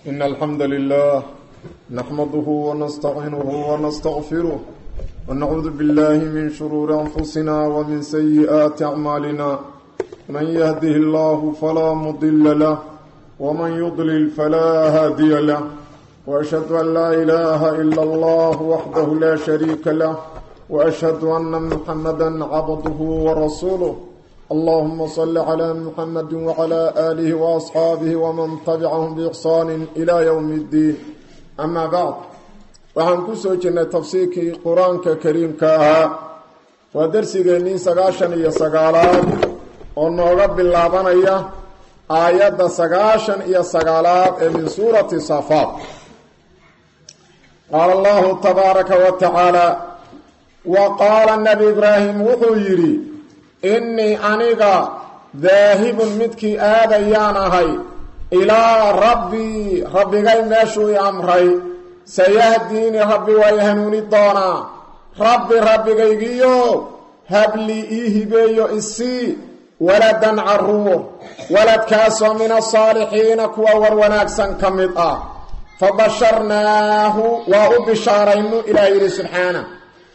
إن الحمد لله نحمده ونستعينه ونستغفره ونعوذ بالله من شرور أنفسنا ومن سيئات أعمالنا من يهده الله فلا مضل له ومن يضلل فلا هادي له وأشهد أن لا إله إلا الله وحده لا شريك له وأشهد أن محمدا عبده ورسوله اللهم صل على محمد وعلى آله وأصحابه ومن تبعهم بإحسان إلى يوم الدين أما بعد waxaan ku soo jirnay tafsiirkii qur-aanka kariimka ahaa waa darsigeennii sagaashan iyo sagaalaad oo nooga bilaabanaya aayadda sagaashan iyo sagaalaad ee min suurati safaad qaala allahu tabaaraka wa tacaala wa qaala nabi ibraahim wuxuu yidhi innii aniga daahibun midkii aadayaan ahay ilaa rabbii rabbigay meeshuu i amray sayahdiini rabbi waa i hanuuni doonaa rabbi rabbigaygiyo habli ii hibeeyo isii waladan caruur waladkaasoo min asaalixiina kuwa war wanaagsan ka mid ah fa basharnaahu waa u bishaaraynu ilaah yidhi subxaana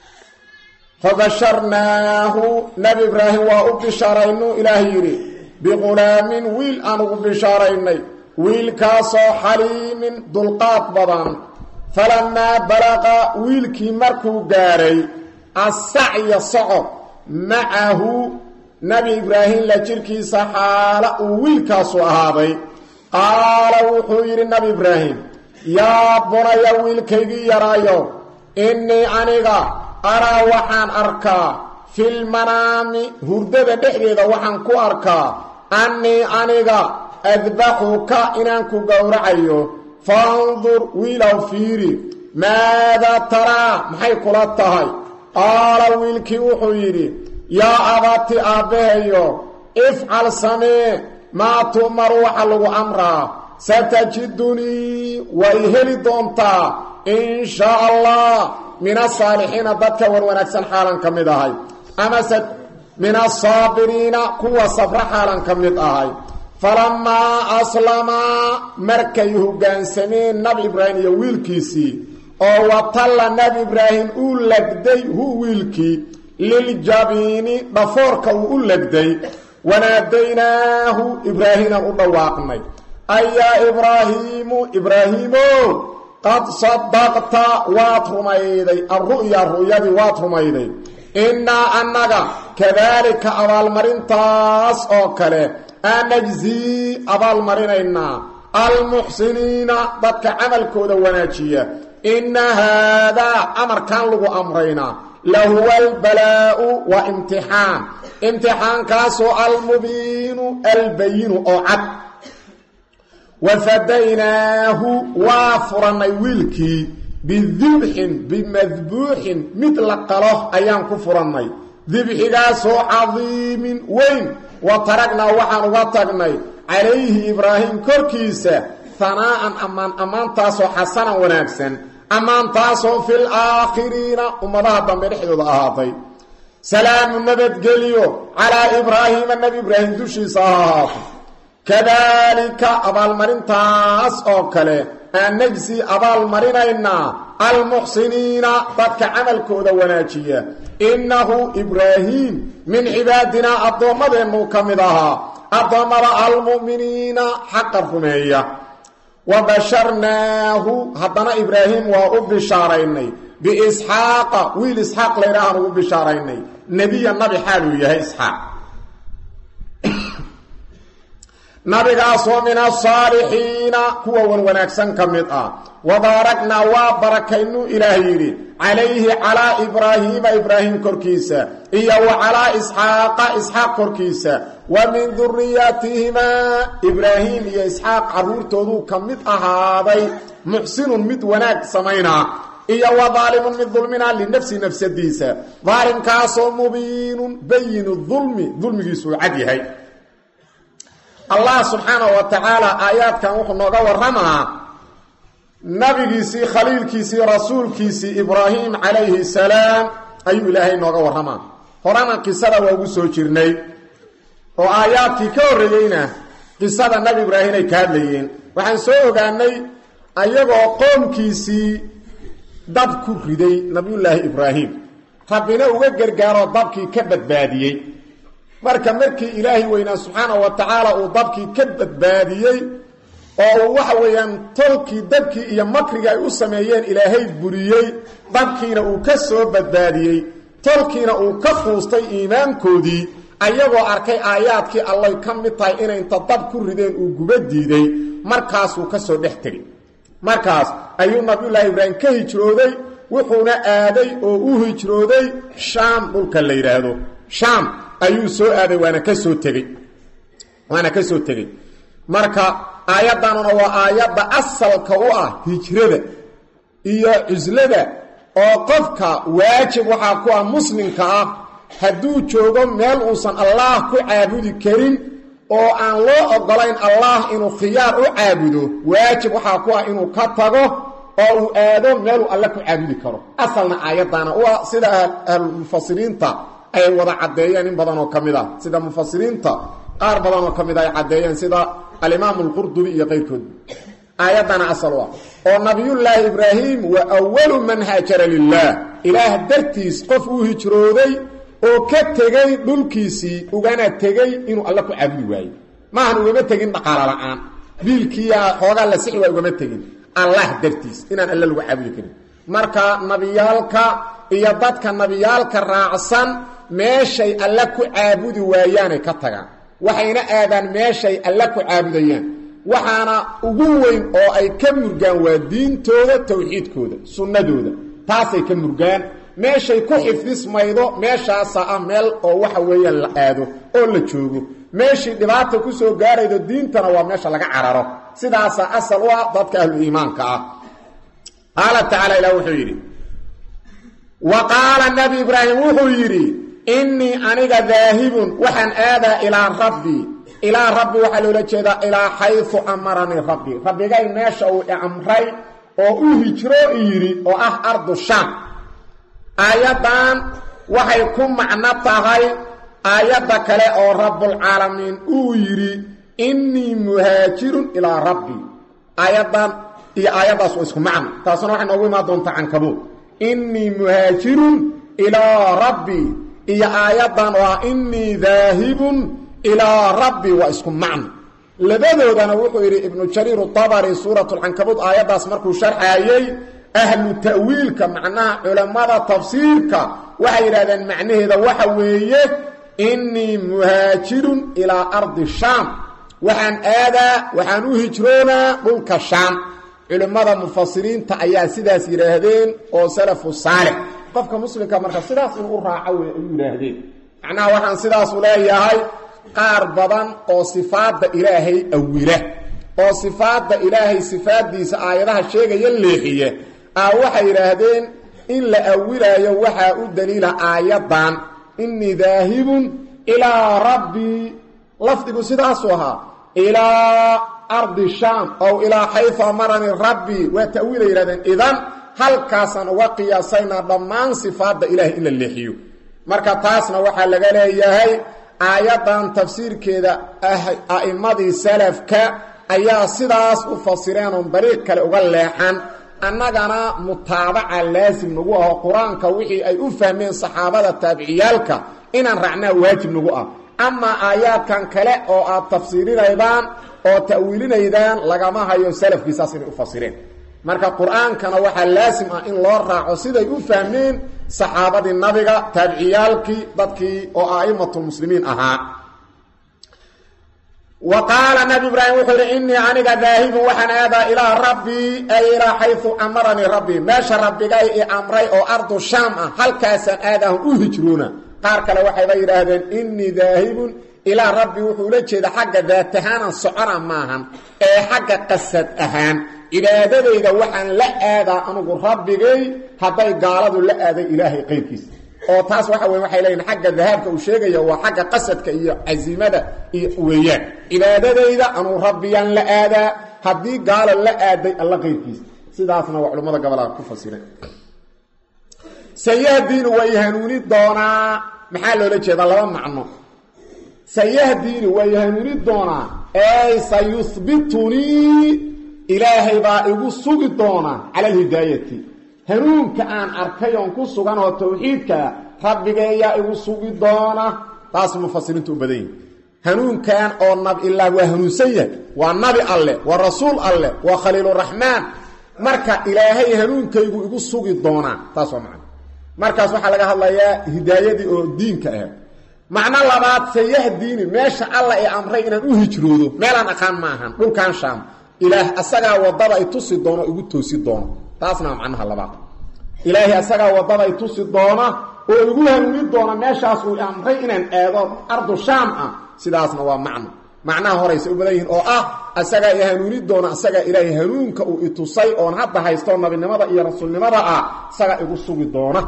fabasharnaahu nabi ibraahim waa u bishaaraynu ilaah yidhi biqulaamin wiil aan ugu bishaaraynay wiilkaasoo xaliimin dulqaad badan falamaa balaqa wiilkii markuu gaadhay assacya socod macahu nabi ibraahim la jirkiisa xaala uu wiilkaasu ahaaday qaala wuxuu yidhi nabi ibraahim yaa bunaya wiilkaygii yaraayo innii aniga araa waxaan arkaa filmanaami hurdada dhexdeeda waxaan ku arkaa annii aniga adbaxuka inaan ku gowracayo fandur wiilow fiiri maadaa taraa maxay kula tahay qaala wiilkii wuxuu yidhi yaa abati aabbahayo ifcal samee maa tu'maru waxa lagu amraa satajidunii way heli doontaa in shaa allah min asaalixiina dadka war wanaagsan xaalan ka mid ahay amase min asaabiriina kuwa safro xaalan ka mid ahay falamaa aslamaa markay hoggaansameen nabi ibraahim iyo wiilkiisii oo watalla nabi ibraahim uu legday hu wiilkii liljabiini dhafoorka uu u legday wanaadaynaahu ibraahiimaan u dhawaaqnay ayaa ibraahiimu ibraahiimo qad sadaqta waad rumayday alru'ya ru'yadii waad rumayday innaa annaga kadaalika abaalmarintaas oo kale anajzii abaalmarinaynaa almuxsiniina dadka camalkooda wanaajiya inna haadaa amarkan lagu amraynaa lahuwa albalaa'u waa imtixaan imtixaankaasoo almubiinu albayinu oo cad wafadaynaahu waa furannay wiilkii bidibxin bimadbuuxin mid la qalo ayaan ku furannay dibxigaasoo cadiimin weyn wa taragnaa waxaan uga tagnay calayhi ibraahim korkiisa hanaa'an ammaan ammaantaasoo xasanan wanaagsan ammaantaasoo fil aakhiriina ummadaha dambe dhexdooda ahaatay salaamu nabadgelyo calaa ibraahiima nebi ibraahim dushiisa ha ahaato kadaalika abaalmarintaas oo kale aan najsi abaalmarinaynaa almuxsiniina dadka camalkooda wanaajiya innahu ibraahiim min cibaadinaa addoommadeennuu ka mid ahaa addoommada almu'miniina xaqa rumeeya wa basharnaahu haddana ibraahim waa u bishaaraynay biisxaaqa wiil isxaaq laydhaahaan ugu bishaaraynay nebiya nabi xaaluu yahay isxaaq nabigaasoo min asaalixiina kuwa wan wanaagsan ka mid ah wabaaragnaa waa barakaynu ilaah yidhi calayhi calaa ibraahiima ibraahim korkiisa iyo wa calaa isxaaqa isxaaq korkiisa wa min duriyatihimaa ibraahim iyo isxaaq carruurtooduu ka mid ahaaday muxsinun mid wanaag samaynaa iyo wa daalimun mid dulminaa linafsi nafsadiisa daalimkaasoo mubiinun bayinu dulmi dulmigiisuu cad yahay allah subxaanahu wa tacaala aayaadkan wuxuu nooga warramaa nabigiisii khaliilkiisii rasuulkiisii ibraahim calayhi salaam ayuu ilaahay nooga warramaa horana qisada waa ugu soo jirnay oo aayaadkii ka horreeyeyna qisada nabi ibraahim ay ka hadlayeen waxaan soo ogaanay ayagoo qoomkiisii dab ku riday nabiyullaahi ibraahim rabbina uga gargaaroo dabkii ka badbaadiyey marka markii ilaahay weynaa subxaanahu wa tacaala uu dabkii ka badbaadiyey oo uu waxa weeyaan tolkii dabkii iyo makriga ay u sameeyeen ilaahay buriyey dabkiina uu ka soo badbaadiyey tolkiina uu ka quustay iimaankoodii ayagoo arkay aayaadkii allay ka mid tahay inay inta dab ku rideen uu guba diiday markaasuu ka soo dhex tegey markaas ayuu nabiyullaahi ibraahim ka hijrooday wuxuuna aaday oo u hijrooday shaam dhulka la yidhaahdo shaam ayuu soo aaday waana ka soo tegey waana ka soo tegey marka aayaddanuna waa aayadda asalka u ah hijrada iyo cuslada oo qofka waajib waxaa ku ah muslimka ah hadduu joogo meel uusan allaah ku caabudi karin oo aan loo ogolayn allah inuu khiyaar u caabudo waajib waxaa ku ah inuu ka tago oo uu aado meeluu alle ku caabudi karo asalna aayaddaana waa sida ahlulmufasiriinta ay wada caddeeyeen in badan oo ka mid ah sida mufasiriinta qaar badan oo ka mid ay caddeeyeen sida alimaamu alqurdubi iyo qayrkood aayaddana asal u ah oo nabiyullaahi ibraahim waa awalu man haajara lilaah ilaah dartiis qof uu hijrooday oo ka tegey dhulkiisii ugana tegey inuu alle ku caabudi waayo maahan ugama tegin dhaqaalo la-aan biilkiiya xoogaa la sixi waa ugama tegin allah dartiis inaan alle lagu caabudi karin marka nabiyaalka iyo dadka nabiyaalka raacsan meeshay alle ku caabudi waayaanay ka tagaan waxayna aadaan meeshay alle ku caabudayaan waxaana ugu weyn oo ay ka murgaan waa diintooda tawxiidkooda sunnadooda taasay ka murgaan meeshay ku xifdismaydo meeshaasa ah meel oo waxa weeyaan la aado oo la joogo meeshii dhibaata ku soo gaaraydo diintana waa meesha laga cararo sidaasaa asal u ah dadka ahlu iimaanka ah qaala tacaala ilah wuxuu yidhi wa qaala nabi ibraahim wuxuu yidhi innii aniga daahibun waxaan aadaa ilaa rabbii ilaa rabbi waxaa loola jeedaa ilaa xayu amaranii rabbi rabbigay meesha uu amray oo u hijro yidhi oo ah ardu shaam aayaddan waxay ku macno tahay aayadda kale oo rabbulcaalamiin uu yidhi innii muhaajirun ilaa rabbii aayaddan iyo aayaddaas waa isku macno taasuna waxay noogu imaan doontaa cankabuud innii muhaajirun ilaa rabbii iyo aayaddan oo ah innii daahibun ilaa rabbii waa isku macno labadoodana wuxuu yidhi ibnu jariir utabari suuratulcankabuud aayaddaas markuu sharxaayey ahlu ta'wiilka macnaha culammada tafsiirka waxay yidhahdeen macnaheeda waxa weeye innii muhaajirun ilaa ardi shaam waxaan aadaa waxaan u hijroonaa dhulka shaam culimmada mufasiriinta ayaa sidaas yidhaahdeen oo salafu saalix qofka muslimka marka sidaas inuu u raaco wey ay u yidhaahdeen macnaha waxaan sidaasu leeyahay qaar badan oo sifaadda ilaahay awila oo sifaadda ilaahay sifaaddiisa aayadaha sheegaya leexiya ah waxay yidhaahdeen in la awilaayo waxaa u daliila aayaddan innii daahibun ilaa rabbii lafdigu sidaasuu ahaa ilaa ardi shaam ow ilaa xayu amaranii rabbii waa ta'wiilay yidhahdeen idan halkaasaan uga qiyaasaynaa dhammaan sifaadda ilaahay in la leexiyo marka taasna waxaa laga leeyahay aayaddan tafsiirkeeda a'immadii salafka ayaa sidaas u fasireen oon dariiq kale uga leexan annagana mutaabaca laasim nagu aho qur-aanka wixii ay u fahmeen saxaabada taabiciyaalka inaan raacnaa waajib nagu ah amaa aayaadkan kale oo aad tafsiirinaydaan oo ta'wiilinaydaan lagama hayo salafkiisaas inay u fasireen marka qur-aankana waxaa laasim ah in loo raaco siday u fahmeen saxaabadii nabiga taabiciyaalkii dadkii oo a'immatulmuslimiin ahaa wa qaala nabi ibraahim wuxuu yidhi innii aniga daahibun waxaan aadaa ilaa rabbii ay ilaa xayu amaranii rabbii meesha rabbigay i amray oo ardu shaam ah halkaasaan aadaahun u hijroona qaar kale waxayba yidhaahdeen innii daahibun ilaa rabbii wuxuu ula jeeda xagga daatahaanan socona maahan ee xagga qasad ahaan cibaadadayda waxaan la aadaa anugu rabbigay hadday gaaladu la aaday ilaahay qayrkiisa oo taas waxa wey waxay leeyihin xagga dahaabka uu sheegaya waa xagga qasadka iyo casiimada iyo weeyaan cibaadadayda anuu rabbiyaan la aadaa haddii gaalo la aaday alla qayrkiisa sidaasna waa culimmada gobolaa ku fasireen sayahdiini way hanuuni doonaa maxaa loola jeedaa laba macno sayahdiini way hanuuni doonaa ey sayuhbitunii ilaahay baa igu sugi doona cala alhidaayati hanuunka aan arkay oon ku suganoo tawxiidkaa rabbigeeyaa igu sugi doona taas mufasiriintu u badan yihin hanuunkan oo nab ilaa waa hanuunsan yahay waa nabi alleh waa rasuul alleh waa khaliiluraxmaan marka ilaahay hanuunkaygu igu sugi doonaa taas waa macno markaas waxaa laga hadlayaa hidaayadii oo diinka ahayd macno labaad sayahdiini meesha alla ee amray inaan u hijroodo meelaan aqaan ma ahan dhulkan shaam ilaah asagaa wadada ay tusi doono igu toosi doono taasna waa macnaha labaad ilaahay asagaa wadada ay tusi doona oo igu hanuuni doona meeshaas uu amray inaan aado ardu shaam ah sidaasna waa macno macnaha horaysa u badan yihiin oo ah asagaa i hanuuni doona asagaa ilaahay hanuunka uu itusay oon hadda haysto nabinimada iyo rasuulnimada ah isagaa igu sugi doona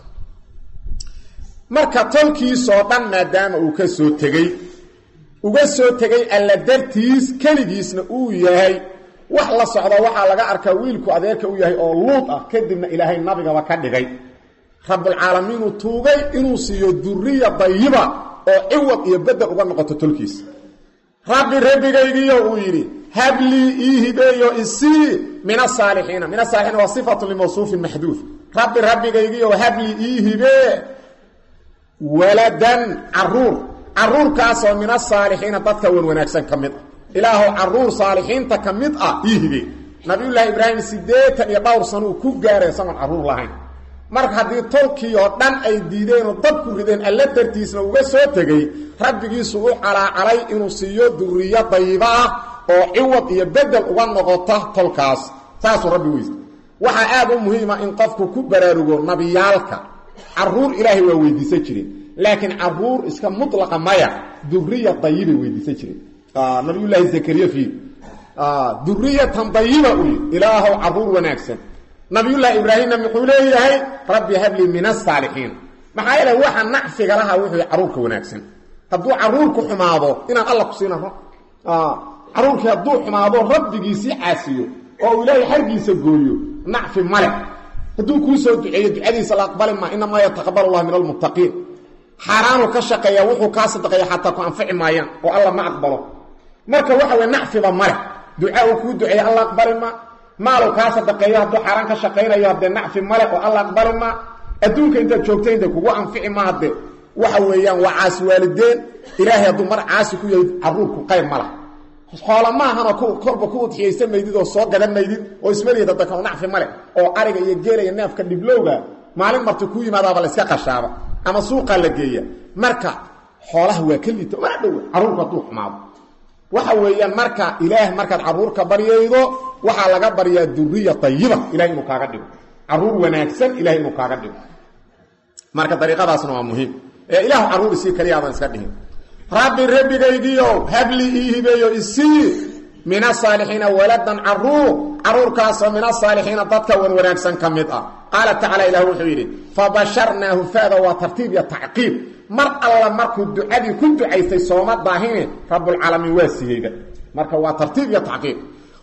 marka tolkiisoo dhan maadaama uu ka soo tegey uga soo tegay alla dartiis keligiisna uu yahay wax la socda waxaa laga arkaa wiilku adeerka u yahay oo luud ah kadibna ilaahay nabigaba ka dhigay rabbulcaalamiinu tuugay inuu siiyo duriya dayiba oo ciwad iyo bedel uga noqoto tolkiisa rabbi rabbigaygiyo uu yidhi hablii ii hibeeyo isii min asaalixiina min asaalixiina waa sifatu limawsuufin maxduuf rabbi rabbigaygiyo hablii ii hibee waladan caruur caruurkaasoo min asaalixiina dadka wan wanaagsan ka mid ah ilaahow caruur saalixiinta ka mid ah ii hibee nabiyullaahi ibraahim siddeetan iyo dhowr sano uu ku gaaray isagoon carruur lahayn marka haddii tolkii oo dhan ay diideenoo dadku rideen alla dartiisna uga soo tegey rabbigiisu u calaacalay inuu siiyo duriyo dayiba ah oo ciwad iyo bedel uga noqota tolkaas saasuu rabbi weysta waxaa aad u muhiima in qofku ku baraarugo nabiyaalka caruur ilaahay waa weydiisan jireen laakiin caruur iska mulaqa maya duriya dayibay weydiisan jireen nabiyullaahi zakariya fiir duriyatan dayiba u yidhi ilaahow caruur wanaagsan nabiyullaahi ibraahimna muxuu leeyahay rabbi hablii min asaalixiin maxaa yeele waxa nacfiga laha wuxuu caruurka wanaagsan hadduu caruurku xumaado inaan alla ku siina caruurkii hadduu xumaado rabbigiisii caasiyo oo uu ilaahay xargiisa gooyo nacfi male hadduu kuu soo duceeyo ducadiisa la aqbali maa inamaa yataqabal allah min almuttaqiin xaaraanuu ka shaqeeya wuxuu kaa sadaqeeya xataa ku anfici maayaan oo alla ma aqbalo marka waxa weye nacfiba male duca uu kuu duceeya alla aqbali ma maalow kaa sadaqeeyo hadduu xaaraan ka shaqaynayo haddee nacfi male oo alla aqbali ma adduunka intaad joogtay intay kugu anfici ma hadde waxa weeyaan waa caasi waalideen ilaahay hadduu mar caasi ku yahay caruurku qayb ma lah xoola maahanoo kolba ku udxiyaysa maydid oo soo gadan maydid oo ismaliya dadaka nacfi male oo ariga iyo geelaya neefka dhiblowga maalin marti ku yimaadaaba la iska qashaaba ama suuqaa la geeya marka xoolaha waa ka liita mana dhowa caruurku hadduu xumaado waxa weeyaan marka ilaah markaad caruurka baryaydo waxaa laga baryaa duriya ayiba ilahay inuu kaaga dhigo caruur wanaagsan ilahay inuu kaaga dhigo marka dariiqadaasna waa muhiim ee ilaahu caruur isii kaliya aadan iska dhihin rabbi rabbigaygiiow habli ii hibeeyo isii min asaalixiina waladan caruur caruurkaasoo min asaalixiina dadka wan wanaagsan ka mid ah qaala tacala ilah wuxuu yidhi fabasharnaahu fada waa tartiib iyo tacqiib mar alla markuu ducadii ku ducaystay sooma daahine rabbulcaalamiin waa siiyeyba marka waa tartiib iyo tacqiib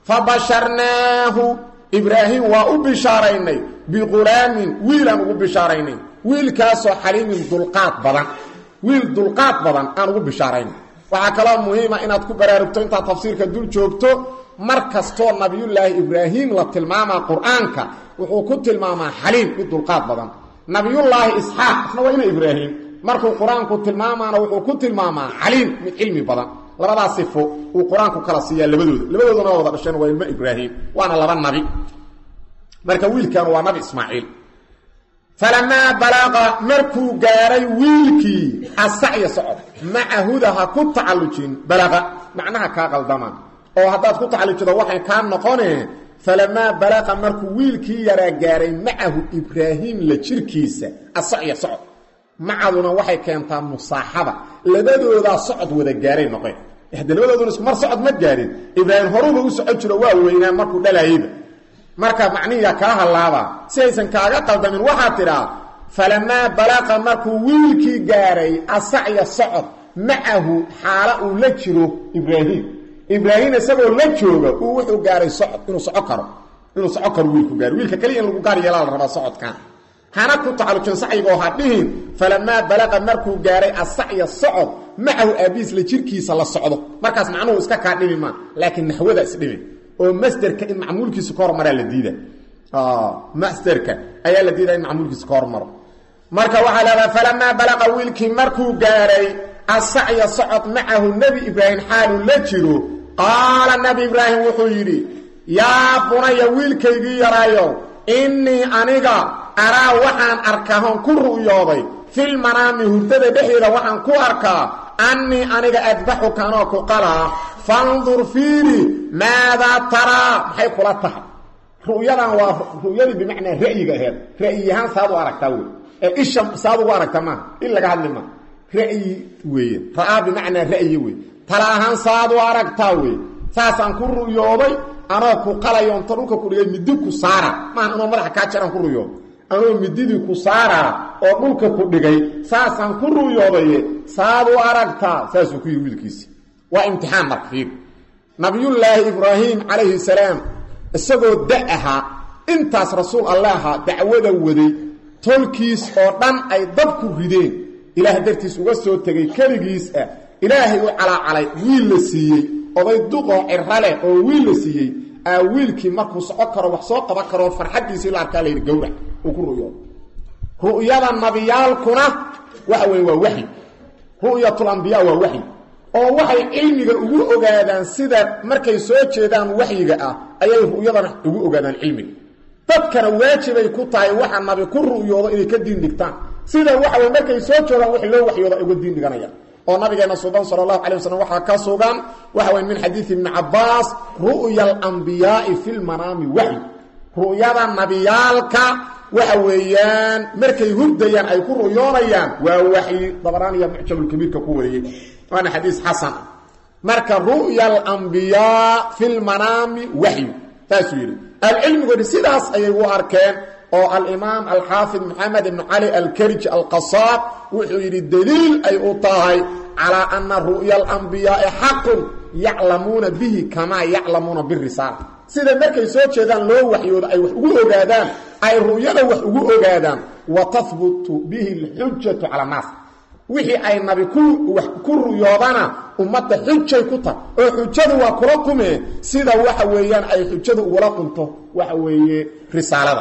fabasharnaahu ibraahim waa u bishaaraynay biqulaamin wiilaan ugu bishaaraynay wiilkaasoo xaliimin dulqaad badan wiil dulqaad badan aan ugu bishaaraynay waxaa kaloo muhiima inaad ku baraarugto intaad tafsiirka dul joogto mar kastoo nabiyullaahi ibraahim la tilmaamaa qur-aanka wuxuu ku tilmaamaa xaliim mid dulqaad badan nabiyullaahi isxaaq isna waa ina ibraahim markuu qur-aanku tilmaamaana wuxuu ku tilmaamaa caliim mid cilmi badan labadaas sifo uu qur-aanku kala siiyaa labadooda labadooduna wada dhasheen waa ilmo ibraahim waana laba nabi marka wiilkaanu waa nabi ismaaciil falamaa balaqa markuu gaaray wiilkii asacya socod maca huda ha ku tacallujin balaqa macnaha kaa qaldamaan oo haddaad ku tacallujido waxay kaa noqonee falamaa balaqa markuu wiilkii yaraa gaaray macahu ibraahim la jirkiisa asacya socod macaduna waxay keentaa musaaxaba labadoodaa socod wada gaaray noqeen hade labadooduna isku mar socod ma gaarin ibraahim horuba u socon jiro waa weynaa markuu dhalaayeyba marka macnihiya kaa hallaabaa si aysan kaaga qaldamin waxaa tidhaa falamaa balaqa markuu wiilkii gaaray asacya socod macahu xaala uu la jiro ibraahim ibraahim isagoo la jooga uu wuxuu gaaray socod inuu soco karo inuu soco karo wiilku gaaro wiilka kaliya in lagu gaar yeelaa la rabaa socodkan hana ku tacallujin sacyigoo ha dhihin falamaa balaqa markuu gaaray asacya socod macahu aabiis la jirkiisa la socdo markaas macnuhu iska kaa dhimi maa laakiin naxwada isdhimi oo masderka in macmuulkiisa ka hormaraa la diida masderka ayaa la diida in macmuulkiisa ka hormaro marka waxaa leedaha falamaa balaqa wiilkii markuu gaaray asacya socod macahu nebi ibraahim xaalu la jiro qaala nebi ibraahim wuxuu yidhi yaa bunaya wiilkaygii yaraayo innii aniga araa waxaan arkahoon ku ru'yooday filmanaami hurdada dhexdeeda waxaan ku arkaa annii aniga adbaxuka anoo ku qalaa fandur fiiri maadaa taraa maxay kula tahay ru'yadan waa ru'yadii bimacnaa ra'yiga aheed ra'yiyahaan saad u aragtaa wey ee isha saad ugu aragta maaha in laga hadli maa ra'yi weeye ra'aa bimacnaa ra'yi wey tala ahaan saad u aragtaa wey saasaan ku ru'yooday anoo ku qalayo onta dhulka ku dhigay midi ku saara maaha anoo madaxa kaa jaraan ku ru'yooday anoo mididii ku saaraa oo dhulka ku dhigay saasaan ku ru'yoodaye saad u aragtaa saasuu ku yidhi wiilkiisi waa imtixaan marka fiir nabiyullaahi ibraahim calayhi salaam isagoo da ahaa intaas rasuul alle ahaa dacwada waday tolkiis oo dhan ay dabku rideen ilaah dartiis uga soo tegay keligiis ah ilaahay u calaacalay wiil la siiyey oday duqoo ciro leh oo wiil la siiyey aa wiilkii markuu soco karo wax soo qaban karoo farxaddiisii la arkaa layidhi gawrac uu ku ru'yoodo ru'yada nabiyaalkuna waxa weeye waa waxyi ru'yatulambiyaa waa waxyi oo waxay cilmiga ugu ogaadaan sida markay soo jeedaan waxyiga ah ayay ru'yadana ugu ogaadaan cilmiga dadkana waajibay ku tahay waxa nabi ku ru'yoodo inay ka diin dhigtaan sida waxa wey markay soo joogaan wix loo waxyooda ay uga diin dhiganayaan oo nabigeena suban sala allahu calay wasalam waxaa ka sugan waxa wey min xadiidi ibni cabbaas ru'ya alambiyaai fi lmanaami waxyi ru'yada nabiyaalka waxa weeyaan markay hurdayaan ay ku ru'yoonayaan waa waxyi dabaraaniya mucjamulkabiirka ku wariyey waana xadiis xasan marka ru'ya alambiyaa fi lmanaami waxyu saasuu yidhi alcilmigoodi sidaas ayay u arkeen oo alimaam alxaafid maxamed ibn cali alkarij alqasaab wuxuu yidhi daliil ay u tahay calaa ana ru'ya alambiyaai xaqun yaclamuuna bihi kamaa yaclamuuna birisaala sida markay soo jeedaan loo waxyoodo ay wax ugu ogaadaan ay ru'yada wax ugu ogaadaan wa tahbutu bihi alxujatu cala annaas wixii ay nabi ku wax ku ruyoodana ummadda xujay ku tahay oo xujadu waa kula kume sida waxa weeyaan ay xujadu ugula qunto waxa weeye risaalada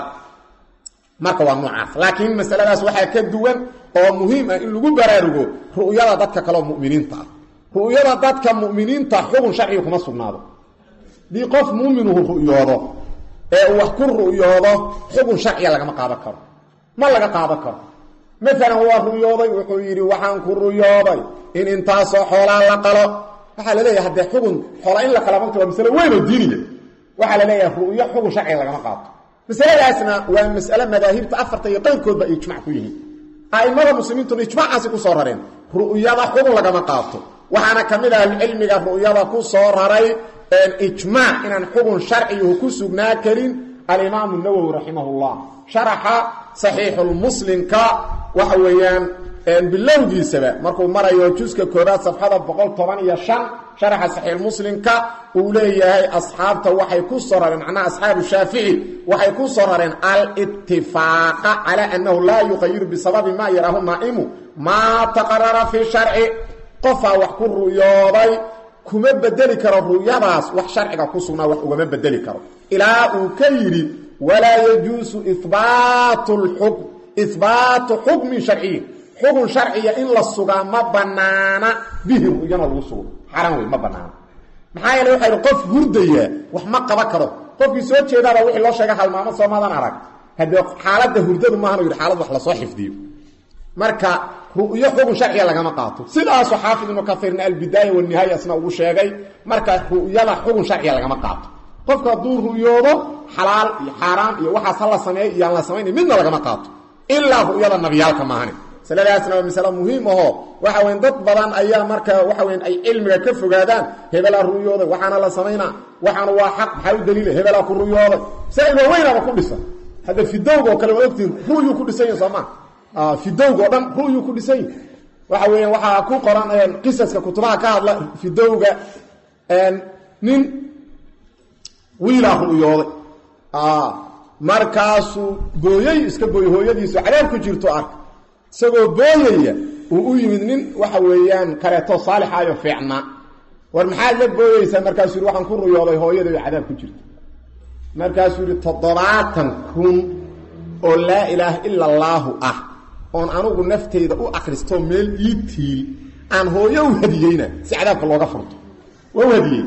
marka waa noocaas laakiin masaladaas waxaa ka duwan oo muhiim ah in lagu baraarugo ru'yada dadka kaleoo mu'miniinta ah ru'yada dadka mu'miniinta xugun sharciga kuma sugnaado dii qof muuminuhu ru'yoodo ee uu wax ku ru'yoodo xugun sharciga lagama qaadan karo ma laga qaadan karo maalan waa ru'yooday wuxuu yidhi waxaan ku ru'yooday in intaasoo xoolaa la qalo waxaa la leeyahay haddee xugun xoola in la qala manta waa masalo weyn oo diiniya waxaa la leeyahay ru'yo xugun sharciga lagama qaato masaladaasna waa mas'ale madaahibta afarta iyo qayrkoodba ay ijmac ku yihiin a'immada muslimiintuna ijmacaasi ku soo rareen ru'yada xugun lagama qaato waxaana ka mid ah cilmiga ru'yada ku soo raray ijmaac inaan xugun sharciyuhu ku sugnaa karin alimaamu nawowi raximahullah sharaxa saxiixulmuslimka waxa weeyaan bilowgiisaba markuu marayo juska koobaad safxada boqol toban iyo shan sharaxa saxiixulmuslimka uu leeyahay asxaabta waxay ku soo rareen macnaha asxaabu shaafici waxay ku soo rareen altifaaqa calaa annahu laa yuqayiru bisababi maa yaraahu naa'imu maa taqarara fi sharci qofaa wax ku ru'yooday kuma bedeli karo ru'yadaas wax sharciga ku sugnaa wax ugama bedeli karo ilaa uu ka yidhi walaa yajuusu ibaatu xukm ihbaatu xukmin sharciyin xukun sharciya in la sugaa ma banaana bihi ru'yana lagu sugo xaran wey ma banaana maxaa yeele waxa yidhi qof hurdaya wax ma qaba karo qofkii soo jeedaaba wixii loo sheega halmaamo soomaadan arag haddee xaaladda hurdadu maahan yidhi xaalad wax lasoo xifdiyo marka ru'yo xugun sharciga lagama qaato sidaasoo xaafid ibnu kaiirna albidaaya wanihaaya isna ugu sheegay marka ru'yada xugun sharciga lagama qaato qofku hadduu ru'yoodo xalaal iyo xaaraam iyo waxaas ha la sameeyo iyaan la samaynay midna lagama qaato ilaa ru'yada nabiyaalka maahane masaladaasna waa masale muhiim ahoo waxa weyn dad badan ayaa marka waxa weyn ay cilmiga ka fogaadaan hebelaa ru'yooday waxaana la samaynaa waxaana waa xaq maxaa u daliila hebelaa ku ru'yooday saa-il waaweynaba ku dhisan hadda fidowga oo kale waa ogtiin ru'yuu ku dhisan yahi soomaa fidowga oo dhan ru'yuu ku dhisan yahi waxa weeyaan waxaa ku qoran qisaska kutubaha ka hadla fidowga nin wiilaa ru'yooday markaasuu booyey iska booyey hooyadiisu cadaab ku jirto arka isagoo booyaya uu u yimid nin waxa weeyaan kaleeto saalixaayo fiicnaa war maxaad la booyeysaa markaasuu yidhi waxaan ku ruyooday hooyada oo cadaab ku jirta markaasuu yidhi toddobaatan kun oo laa ilaaha ila allaahu ah oon anugu nafteyda u akristoo meel ii tiil aan hooyo u hadiyeyna si cadaabka looga furto waa u hadiyey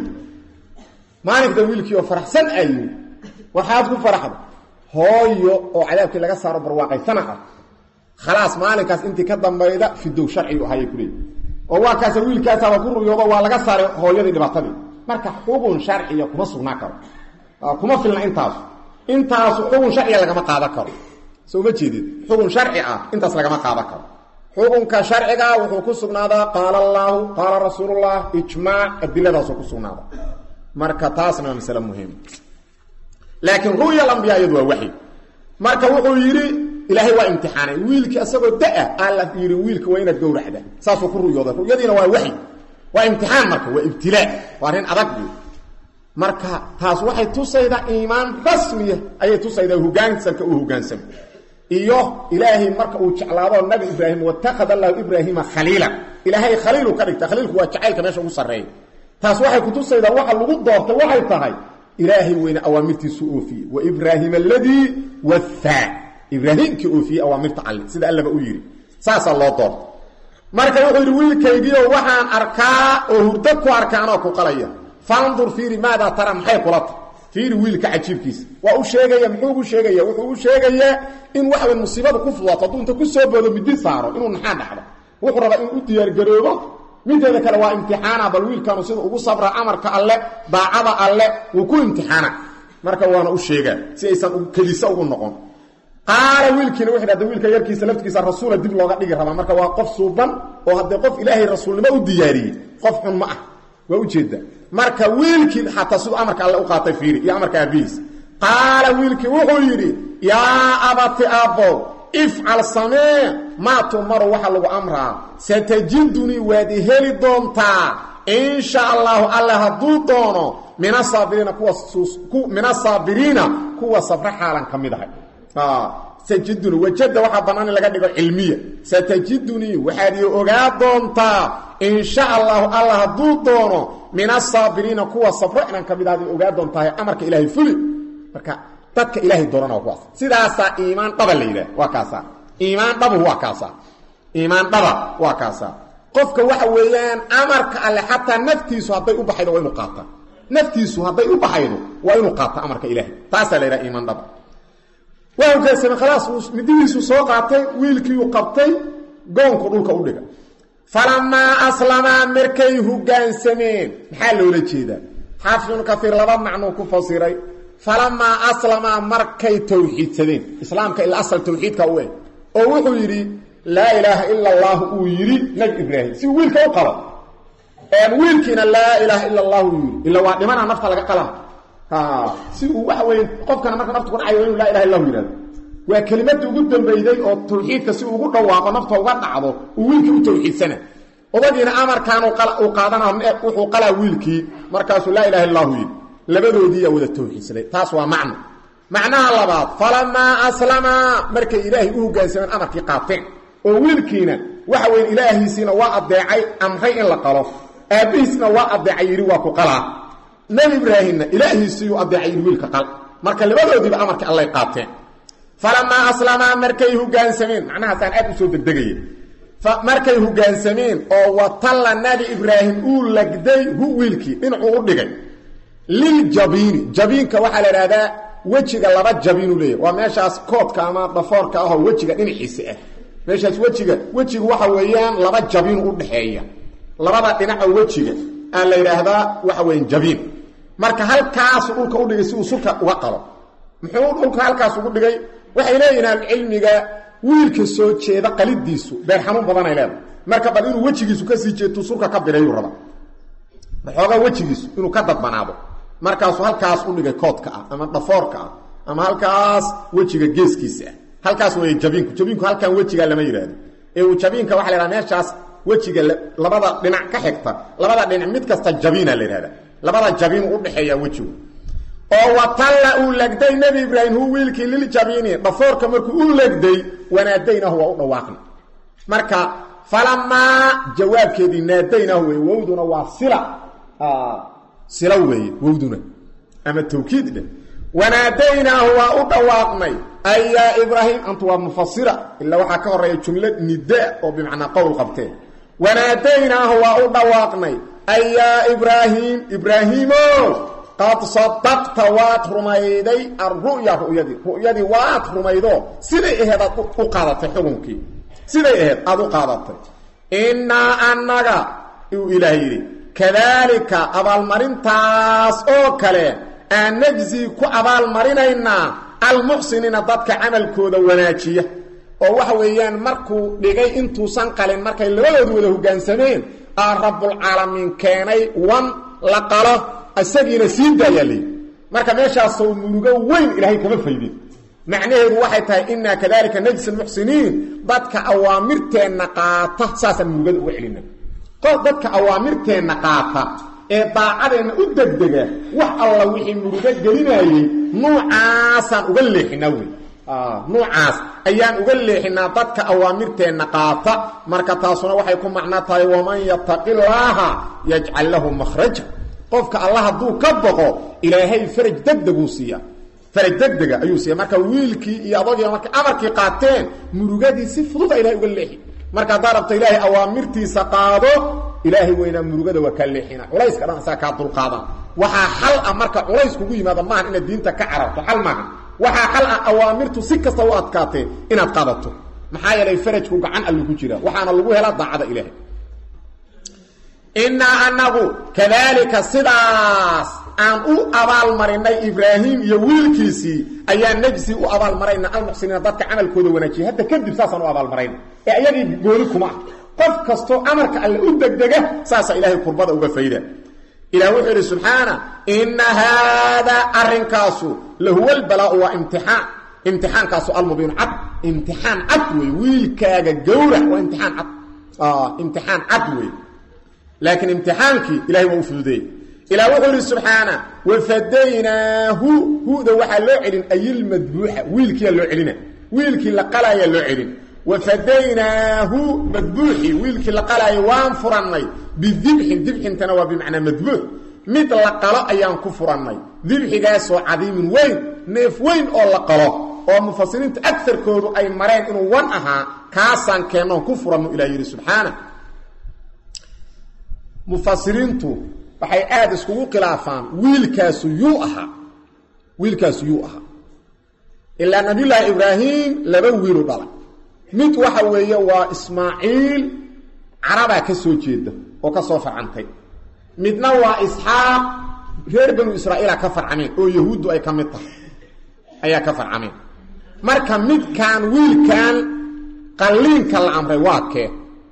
maalinta wiilkii oo faraxsan ayu waxaad ku faraxda hooyo oo cadaabkii laga saaro barwaaqaysana ah khalaas maalinkaas intii ka dambayda fidow sharcigu ahayay kuleeyi oo waa kaasa wiilkaasaaba ku ruyoodo waa laga saaray hooyadii dhibaatadii marka xugun sharciya kuma sugnaa karo kuma filna intaasu intaasu xugun sharciya lagama qaadan karo soo ma jeedid xugun sharci ah intaas lagama qaadan karo xukunka sharcigaa wuxuu ku sugnaadaa qaala allaahu qaala rasuulullah ijmaac adiladaasoo ku sugnaada marka taasna waa masale muhiim laakiin ru'ya alambiyaa iyadu waa waxyi marka wuxuu yidhi ilaahay waa imtixaanay wiilkii isagoo da-a aa la yidhi wiilka waa inaad gowracda saasuu ku ruyooday ruyadiina waa waxyi waa imtixaan marka waa ibtilaa waa arrin adag buy marka taas waxay tusaydaa iimaan rasmiya ayay tusaydaa hogaansanka uu hogaansamo iyo ilaahay marka uu jeclaado nabi ibraahim watakhada allahu ibraahiima khaliilan ilaahay khaliilu ka dhigta khaliilku waa jacaylka meesha ugu sarreeya taas waxay kutusaydaa waxa lagu doortay waxay tahay ilaahay weyne awaamirtiisu oofiyey wa ibraahim aladii wahaa ibraahimkii oofiyey awaamirta alle sida allaba u yidhi saasaa loo doortay marka wuxuu yidhi wiilkaygiio waxaan arkaa oo hurdo ku arkaanoo ku qalaya fandur fiiri maadaa tara maxay kula ta fiiri wiilka cajiibkiisa waa u sheegaya muxuu ugu sheegaya wuxuu u sheegayaa in waxawy musiibadu ku fudato hadduu inta ku soo boodo midi saaro inuu naxaa dhacdo wuxuu rabaa inuu u diyaargaroobo mideeda kale waa imtixaana bal wiilkanu sida ugu sabra amarka alle daacada alle wuu ku imtixaana marka waana u sheegaa si aysan kelisa ugu noqon qaala wiilkiina wuxu dhahda wiilka yarkiisa laftigiisa rasuula dib looga dhigi rabaa marka waa qof suuban oo haddee qof ilaahay rasuulnimo u diyaariyey qof xun ma ah waa ujeeda marka wiilkii xataa siduu amarka alle u qaatay fiiri iyo amarka aabihiis qaala wiilkii wuxuu yidhi yaa abati aabbow ifcal samee maa tumaru waxa lagu amraa satajidunii waad i heli doontaa in sha allahu alle hadduu doono min asaabiriina kuwa min asaabiriina kuwa sabra xaalan ka mid ahay sajiduni wajada waxaa bannaan in laga dhigo cilmiya satajidunii waxaad ii ogaa doontaa in sha allahu alla hadduu doono min asaabiriina kuwa sabro inaan ka mid ahad ogaa doontahay amarka ilaahay fuli marka dadka ilaahay doorana waa kuwaas sidaasaa iimaan dhaba la yidhaah waa kaasaa iimaan dhabu waa kaasaa iimaan dhaba waa kaasaa qofka waxa weeyaan amarka alle xataa naftiisu hadday u baxaydo waa inuu qaata naftiisu hadday u baxaydo waa inuu qaata amarka ilaahay taasaa la yidhaha iimaan dhaba waa hogaansamay khalaas midihiisu soo qaatay wiilkiiu qabtay goonku dhulka u dhiga falamaa aslamaa markay hogaansameen maxaa loola jeedaa xaafid ibnu kaiir laba macnuu ku fasiray falamaa aslamaa markay tawxiidsadeen islaamka ila asal tawxiidka u eg oo wuxuu yidhi laa ilaaha ila allahu uu yidhi nabi ibraahim si wiilka u qalo wiilkiina laa ilaaha ila allahu uu yidhi ila waa dhimana nafta laga qala si uu waxa weye qofkana marka nafta ku dhacayo inu laa ilaha illahu yihahdo waa kelimadii ugu dambayday oo tawxiidka si ugu dhawaaqo nafta uga dhacdo uu wiilkii u tawxiidsana odagiina amarkaan uu qaadana wuxuu qalaa wiilkii markaasuu laa ilaha illahu yidhi labadoodiiyaa wada tawxiidsaday taas waa macno macnaha labaad falamaa aslamaa markay ilaahay u hogaansameen amarkii qaateen oo wiilkiina waxa weye ilaahiisiina waa adeecay amray in la qalo aabbihiisna waa adeecay yidhi waa ku qalaa nebi ibraahimna ilaahiisiiyuu adeecay yidhi wiilka qal marka labadoodiiba amarkii allay qaateen falamaa aslamaa markay hogaansameen macnahaasaan aad u soo degdegaya markay hogaansameen oo watalla nabi ibraahim uu lagday hu wiilkii dhinacuu u dhigay liljabiini jabiinka waxaa la idhahdaa wejiga laba jabiinu leeyahy waa meeshaas koodka ama dhafoorka ahoo wejiga dhinaciisa ah meeshaas wejiga wejigu waxa weeyaan laba jabiinu u dhaxeeya labada dhinaco wejiga aa la yidhaahdaa waxa weyan jabiin marka halkaasu dhulka u dhigay si uu sulka uga qalo muxuu dhulka halkaas ugu dhigay waxay leeyihin ahlucilmiga wiilka soo jeeda qalidiisu beer xanuun badanay leedahay marka bal inuu wejigiisu kasii jeetu sulka ka birayuu raba waxoogaa wejigiisu inuu ka dadbanaado markaasuu halkaas u dhigay koodka ah ama dhafoorka ah ama halkaas wejiga geeskiisa ah halkaas wey jabiinku jabiinku halkan wejigaa lama yidhaahdo ee uu jabiinka waxa la yhaha meeshaas wejiga labada dhinac ka xigta labada dhinac mid kasta jabiina la yidhahda labada jabiinu udhexeeya wejigu oo watalla uu legday nebi ibraahim hu wiilkii liljabiini dhafoorka markuu u legday wanaadaynahu waa u dhawaaqna marka falamaa jawaabkeedii naadaynahu wey wowduna waa sila sila weeye wowduna ama tawkiid dheh wanaadaynaahu waa u dhawaaqnay ay yaa ibraahim antu waa mufasira ilaa waxaa ka horeeya jumla nida oo bimacnaa qowl qabteen wanaadaynaahu waa u dhawaaqnay ay yaa ibraahim ibraahiimo qad sadaqta waad rumayday alru'ya ru'yadii ru'yadii waad rumaydo siday aheed aad u qaadatay xukunkii siday aheyd aada u qaadatay innaa annaga uu ilaah yidhi kadaalika abaalmarintaas oo kale aan najzi ku abaalmarinaynaa almuxsiniina dadka camalkooda wanaajiya oo waxa weeyaan markuu dhigay intuusan qalin markay labadoodu wada hoggaansameen aa rabbulcaalamiin keenay wan la qalo isagiina sii daayaa layidhi marka meeshaasoo murugo weyn ilaahay kama faydin macnaheedu waxay tahay innaa kadalika najsi almuxsiniin dadka awaamirteenna qaata saasaan murugada uga celina dadka awaamirteenna qaata ee daacadeenna u degdega wax alla wixii murugo gelinaayey nuucaasaan uga leexinaa wey nuucaas ayaan uga leexinaa dadka awaamirteenna qaata marka taasuna waxay ku macno tahay waman yataqi llaaha yajcal lahu makhraja qofka alla hadduu ka boqo ilaahay faraj degdeguu siiya faraj degdega ayuu siiya marka wiilkii iyo adagii markay amarkii qaateen murugadii si fududa ilahay uga leexi marka haddaa rabto ilaahay awaamirtiisa qaado ilaahay weynaa murugada waa kaa leexina culayska dhan asaga kaa dulqaadan waxaa xal ah marka culays kugu yimaado maahan inaad diinta ka cararto xal maaha waxaa xal ah awaamirtu si kasta u adkaatee inaad qaadato maxaa yeelay farajku gacan allu ku jira waxaana lagu helaa daacada ilaahay innaa anagu kadaalika sidaas aan u abaalmarinay ibraahim iyo wiilkiisii ayaa najsi u abaalmarayna almuxsiniina dadka camalkooda wanaajiya hadda kadib saasaan u abaalmarayna ee ayagii gooni kuma ah qof kastoo amarka alle u degdega saasaa ilaahay kurbada uga fayda ilah wuxuu yidhi subxaana inna haadaa arrinkaasu lahuwa albalaau waa imtixaan imtixaankaasu almubiinu cad imtixaan cad wey wiilkaaga gowrac waa imtixaan cad imtixaan cad wey laakiin imtixaankii ilahay waa u fududeeyey ilah wuxuu yidhi subxaana wafadaynaahu huda waxaa loo celin ayilmadbuuxa wiilkiyaa loo celina wiilkii la qalaayaa loo celin wafadaynaahu madbuuxi wiilkii la qalaayo waan furannay bidibxin dibxintana waa bimacnaa madbuux mid la qalo ayaan ku furannay dibxigaasoo cadiimin weyn neef weyn oo la qalo oo mufasiriinta agarkoodu ay mareen inuu wan ahaa kaasaan keennoon ku furanno ilah yidhi subxaana mufasiriintu waxay aada iskugu khilaafaan wiilkaasu yuu ahaa wiilkaasu yuu ahaa ilaa nabiyullaahi ibraahim laba wiilu dhalay mid waxa weeye waa ismaaciil carabaa ka soo jeeda oo ka soo farcantay midna waa isxaaq reer banu israa'iila ka farcameen oo yahuuddu ay ka mid tahay ayaa ka farcameen marka midkaan wiilkan qalliinka la amray waa kee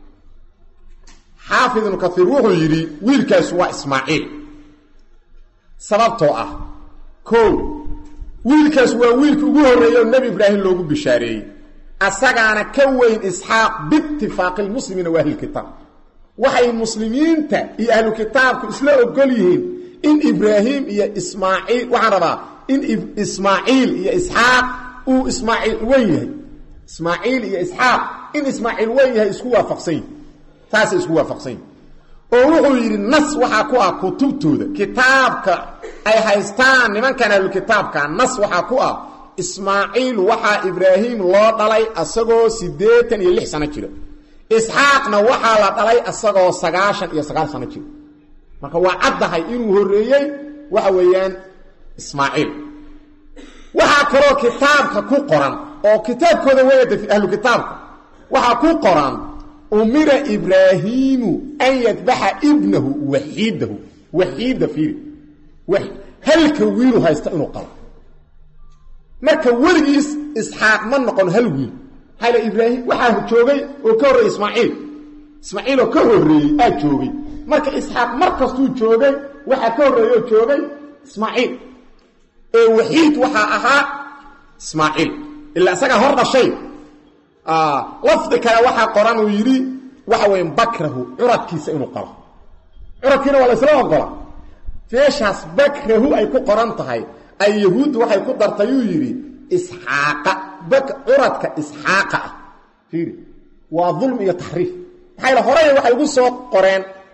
xaafid ibnu kaiir wuxuu yidhi wiilkaasu waa ismaaciil sababtoo ah ko wiilkaas waa wiilka ugu horreeyey oo nebi ibraahim loogu bishaareeyey asagaana ka weyn isxaaq biitifaaqi lmuslimiina wa ahlilkitaab waxay muslimiinta iyo ahlu kitaabku isla ogol yihiin in ibraahim iyo ismaaciil waxaan rabaa in ismaaciil iyo isxaaq uu ismaaciil weyn yahay ismaaciil iyo isxaaq in ismaaciil weyn yahay isku waafaqsan yihi taasay isku waafaqsan yihin oo wuxuu yidhi nas waxaa ku ah kutubtooda kitaabka ay haystaan nimankan ahlukitaabka nas waxaa ku ah ismaaciil waxaa ibraahim loo dhalay asagoo siddeetan iyo lix sano jira isxaaqna waxaa la dhalay asagoo sagaashan iyo sagaal sano jira marka waa caddahay inuu horreeyey waxa weeyaan ismaaciil waxaa kaloo kitaabka ku qoran oo kitaabkooda weyada ahlu kitaabka waxaa ku qoran umira ibraahiimu an yadbaxa ibnahu waxiidahu waxiida fiiri halka wiilu haysta inuu qalo marka weligiis isxaaq ma noqon hal wiil maxaa ibraahim waxaa joogay oo ka horreeyey ismaaciil ismaaciil oo ka horreeyey aa joogay marka isxaaq mar kastuu joogay waxaa ka horreeyey oo joogay ismaaciil ee waxiid waxaa ahaa ismaaciil ilaa isagaa hor dhashay lafdi kale waxaa qoran uu yidhi waxa weya bakrahu curadkiisa inuu qalo curadkiina waa la isla ogola meeshaas bakrahu ay ku qoran tahay ay yahuuddu waxay ku dartay uu yidhi isxaaqa curadka isxaaqa ah fiiri waa dulm iyo taxriif maxaa yl horey waxay ugu soo qoreen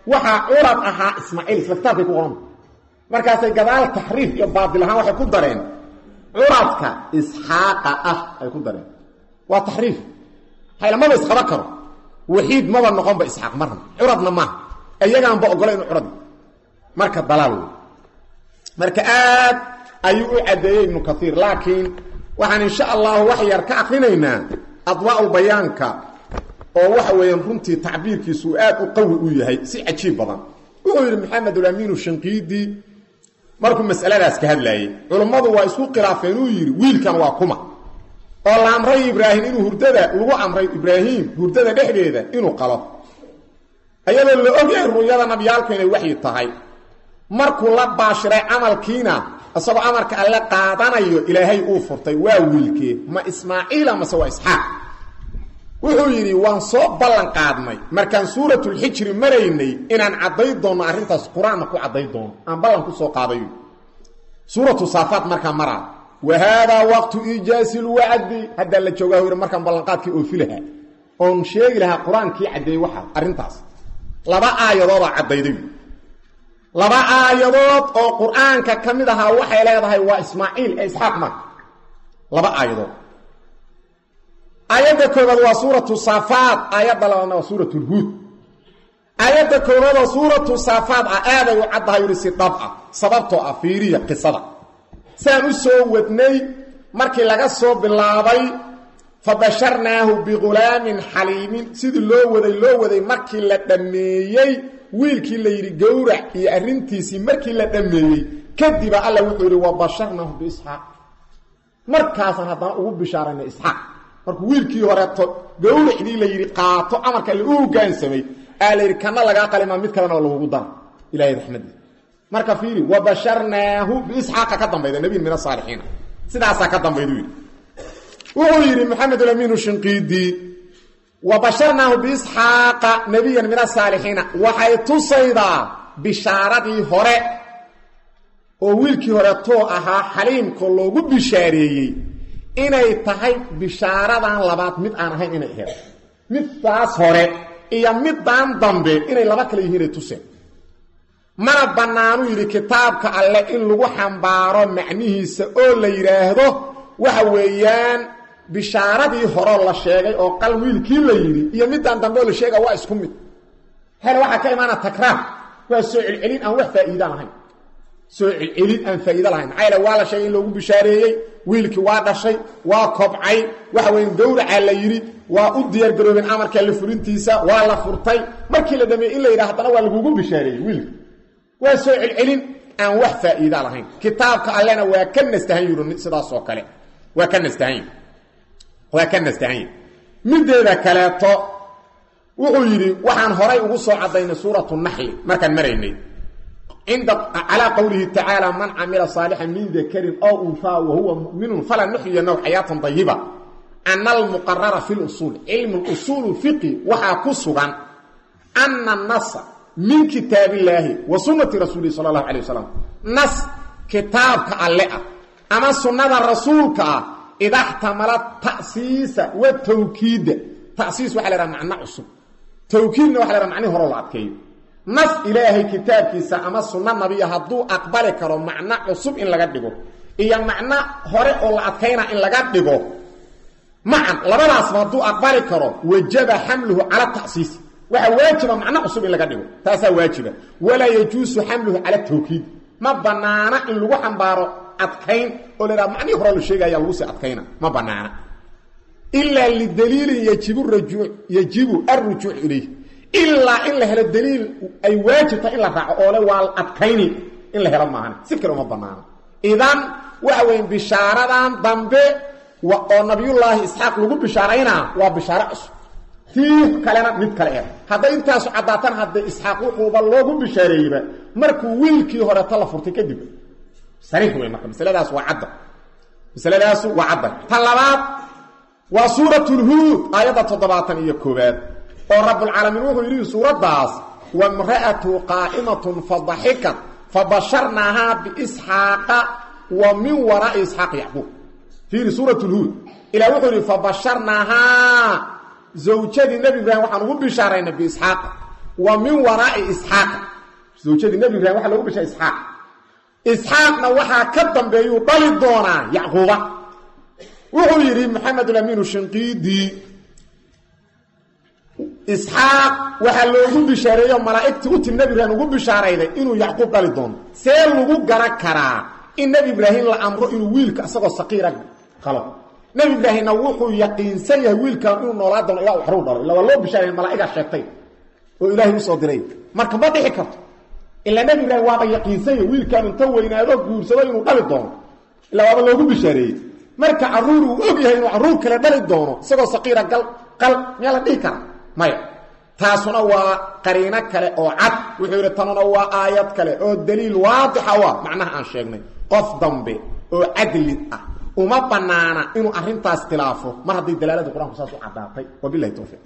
waxaa curad ahaa ismaaciil isla kitaabkay ku qoranta markaasay gadaal taxriif iyo baatil ahaan waxay ku dareen curadka isxaaqa ah ay ku dareen waa taxriif hayla maba isqaba karo waxiid maba noqonba isxaaq marna curadna maaha iyagaanba ogola inu curad marka dalaal wey marka aad ayuu u caddeeyey ibnu kaiir laakiin waxaan insha allahu wax yar ka akrinaynaa adwaa'ul bayaanka oo waxa weeyaan runtii tacbiirkiisu aad u qawi u yahay si cajiib badan wuxuu yidhi maxamedulamiinu shinqiidi markuu masaladaas ka hadlaayey culummadu waa isku khilaafeen uu yidhi wiilkan waa kuma oo la amray ibraahim inuu hurdada lagu amray ibraahim hurdada dhexdeeda inuu qalo ayadoo la ogyahay ru'yada nabiyaalku inay waxyi tahay markuu la baashiray camalkiina isagoo amarka alle qaadanayo ilaahay uu furtay waa wiilkee ma ismaaciila mase waa isxaaq wuxuu yidhi waan soo ballan qaadnay markaan suuratulxijri maraynay inaan cadday doonno arrintaas qur-aanna ku cadday doono aan ballan ku soo qaadayo suuratu saafaat markaa maraa wa haadaa waqtu iijaasi lwacdi haddaa la joogaa yidhi markaan ballanqaadkii oofi lahaa oon sheegi lahaa qur-aankii caddeeyey waxaa arrintaas laba aayadoodaa caddayday laba aayadood oo qur-aanka ka mid ahaa waxay leedahay waa ismaaciil ee isxaaq marka laba aayadood aayadda koobaad waa suuratu saafaad aayadda labaadna waa suuratu lhuud aayadda koobaad oo suuratu saafaad ah aaday u caddahay yidhi si dhab ah sababtoo ah fiiriya qisada saan u soo wadnay markii laga soo bilaabay fa basharnaahu bighulaamin xaliimin sidii loo waday loo waday markii la dhammeeyey wiilkii la yidhi gowrac iyo arrintiisii markii la dhammeeyey kadiba alla wuxuu yidhi wa basharnaahu biisxaaq markaasaan haddana ugu bishaaraynay isxaaq markuu wiilkii horeeto gowracdii la yidhi qaato amarka alle u hogaansamay aa la yidhi kana lagaa qalimaa mid kalena oo lagugu dara ilahay raxmadiisa marka fiiri wa basharnaahu biisxaaqa ka dambayda nebiyin min asaalixiina sidaasaa ka dambaydu yidhi wuxuu yidhi maxamedulamiinu shinqiidi wa basharnaahu biisxaaqa nebiyan min asaalixiina waxay tusaydaa bishaaradii hore oo wiilkii horetoo ahaa xaliimka loogu bishaareeyey inay tahay bishaaradan labaad mid aan ahayn inay aheed middaas hore iyo middaan dambe inay laba kale yihiinay tuseen mana bannaanuu yidhi kitaabka alle in lagu xambaaro macnihiisa oo la yidhaahdo waxa weeyaan bishaaradii horeo la sheegay oo qal wiilkii la yidhi iyo middaan dambe oo la sheega waa isku mid hele waxaa ka imaana takraar waa soo celcelin aan wax faa'iida lahayn soo celcelin aan faa'iido lahayn maxaa yaele waa la sheegay in loogu bishaareeyey wiilkii waa dhashay waa kobcay waxa weya gowracaa la yidhi waa u diyaargaroobeen amarka la fulintiisa waa la furtay markii la dhameeyey in la yidhaha haddana waa lagugu bishaareeyey wiilka waa soo celcelin aan wax faa'iida lahayn kitaabka allena waa ka nastahan yidhi sidaas oo kale waa ka nastahan yidhi waa ka nastahan yidhi mideeda kaleeto wuxuu yidhi waxaan horay ugu soo caddaynay suuratu naxli markaan maraynay cinda calaa qowlihi tacaala man camila saalixan min dakarin ow unhaa wa huwa mu'minun fala nuxyiyanahu xayaatan dayiba ana almuqarara fi lusuul cilmu usuul fiqi waxaa ku sugan ana nasa min kitaab illaahi wa sunnati rasuulihi sala allahu alay wasalam nas kitaabka alle ah ama sunnada rasuulka ah ida xtamala ta'siisa wa tawkiida tasiis waxa la haha macno cusub tawkiidna waxa la haha macnihi horo la adkeeyo nas ilaahay kitaabkiisa ama sunno nabiya hadduu aqbali karo macno cusub in laga dhigo iyo macno hore oo la adkayna in laga dhigo macan labadaasba hadduu aqbali karo wajaba xamluhu cala tasiis waxaa waajiba macno cusub in laga dhigo taasaa waajiba walaa yajuusu xamluhu cala tawkiid ma banaana in lagu xambaaro adkayn oo la haha macnihii hore la sheegaya lagu sii adkayna ma banaana ilaa lidaliilin yajibu rajuuc yajibu alrujuuc ilayh ilaa in la helo daliil ay waajibta in la raaco oole waa adkayni in la helo maahan si kale uma banaana idan waxa weya bishaaradan dambe oo nabiyullaahi isxaaq lagu bishaaraynaa waa bishaaro cusub tii kalena mid kale eh hadday intaasu caddaatan hadday isxaaq wuxuuba loogu bishaareeyeyba markuu wiilkii horeeto la furtay kadib sariix wey marka masaladaas waa cadda masaladaasu waa cadda ta labaad waa suurat lhuud aayadda toddobaatan iyo koobaad oo rabbulcaalamiin wuxuu yidhi suuraddaas wamra'atu qaa'imatun fadaxikat fabasharnaahaa biisxaaqa wa min waraa'i isxaaq yacquub fiiri suurat lhuud ilah wuxuu yidhi fabasharnaahaa zawjadii nebi ibraahim waxaan ugu bishaaraynay biisxaaqa wa min waraa'i isxaaqa zawjadii nebi ibraahim waxa loogu bishay isxaaq isxaaqna waxaa ka dambeeyuu dhali doonaa yacquuba wuxuu yidhi maxamedulamiinu shinqiidii isxaaq waxaa loogu bishaareeyo malaa'igtii u timi nebi ibraahim ugu bishaarayday inuu yacquub dhali doono see lagu garan karaa in nebi ibraahim la amro inuu wiilka isagoo saqiira qalo nebi ibraahimna wuxuu yaqiinsan yahay wiilkan inuu noolaa doono ilaa waxruu dhalo illa waa loo bishaaraya malaa'igaa sheegtay oo ilaahay usoo diray marka ma dhici karto ilaa nebi ibraahim waaba yaqiinsan yahay wiilkan inta weynaado guursado inuu dhali doono ilaa waaba loogu bishaareeyey marka carruur uu og yahay inuu carruur kale dhali doono isagoo saqiira gal qal miyaa la dhihi kara maya taasuna waa qariino kale oo cad wuxuu yidhi tanuna waa aayad kale oo daliil waadixa u ah macnaha aan sheegnay qof dambe oo cadlid ah uma banaana inuu arintaas khilaafo mar hadday dalaalada qur-aanku saas u caddaatay wabilahi towfiiq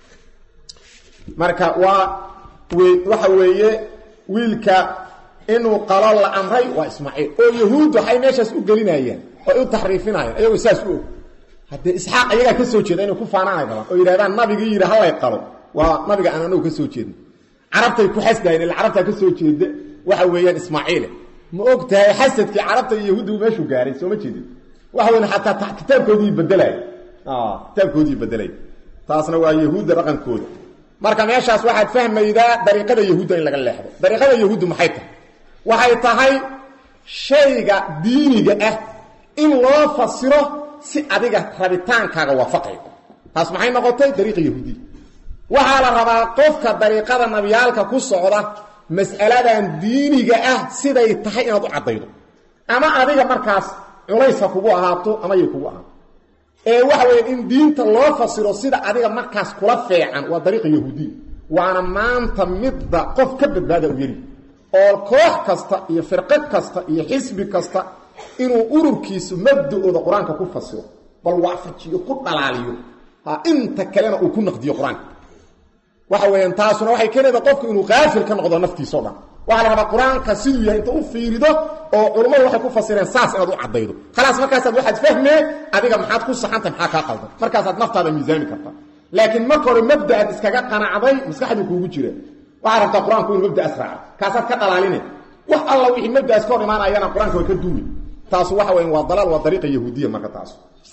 marka waa waxa weeye wiilka inuu qalo la amray waa ismaaciil oo yahuud waxay meeshaas u gelinayaan oo u taxriifinayaan ayagoo saas u og haddee isxaaq ayagaa ka soo jeeda inay ku faanaanay rabaan oo yidhahdaan nabigii yidhi hallay qalo waa nabiga aan anagu ka soo jeedna carabtay ku xasdahayen illa carabtaa ka soo jeeda waxa weeyaan ismaaciile ma og tahay xasadkii carabta iyo yahuudda uu meeshuu gaaray sooma jeedin waxa weyn xataa kitaabkoodii bedelay kitaabkoodii bedelay taasna waa yahuudda dhaqankooda marka meeshaas waxaad fahmaydaa dariiqada yahuudda in laga leexdo dariiqada yahuuddu maxay tahay waxay tahay shayga diiniga ah in loo fasiro si adiga rabitaankaaga waafaqayo taas maxay noqotay dariiqa yahuudiya waxaa la rabaa qofka dariiqada nabiyaalka ku socda mas'aladan diiniga ah siday tahay inaad u caddaydo ama adiga markaas culaysa kugu ahaato ama yay kugu ahaato ee waxa weya in diinta loo fasiro sida adiga markaas kula feecan waa dariiqa yahuudiya waana maanta midda qof ka badbaada u yeli oo koox kasta iyo firqo kasta iyo xisbi kasta inuu ururkiisu mabda-ooda qur-aanka ku fasiro bal waafajiyo ku dhalaaliyo inta kalena uu ku naqdiyo qur-aanka waxa weeyaan taasuna waxay keenayda qofku inuu qaafil ka noqdo naftiisao dhan waxaa la rabaa qur-aanka siduu yahay inta u fiirido oo culummadu waxay ku fasireen saas inaad u caddaydo khalaas markaasaad waxaad fahmee adiga maxaad ku saxantay maxaa kaa qaldan markaasaad naftaada miisaami kartaa laakiin marka hore mabda'aad iskaga qanacday maskaxduu kuugu jira waxaad rabtaa qur-aanku inuu mabda'as raaco kaasaad ka dhalaaline wax alla wixii mabda'as ka hor imaanayana qur-aanka way ka duumi taasu waxa weyan waa dalaal waa dariiqa yahuudiya marka taas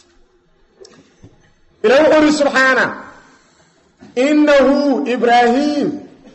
ilahi wuxuu ihi subxaana inahu ibraahim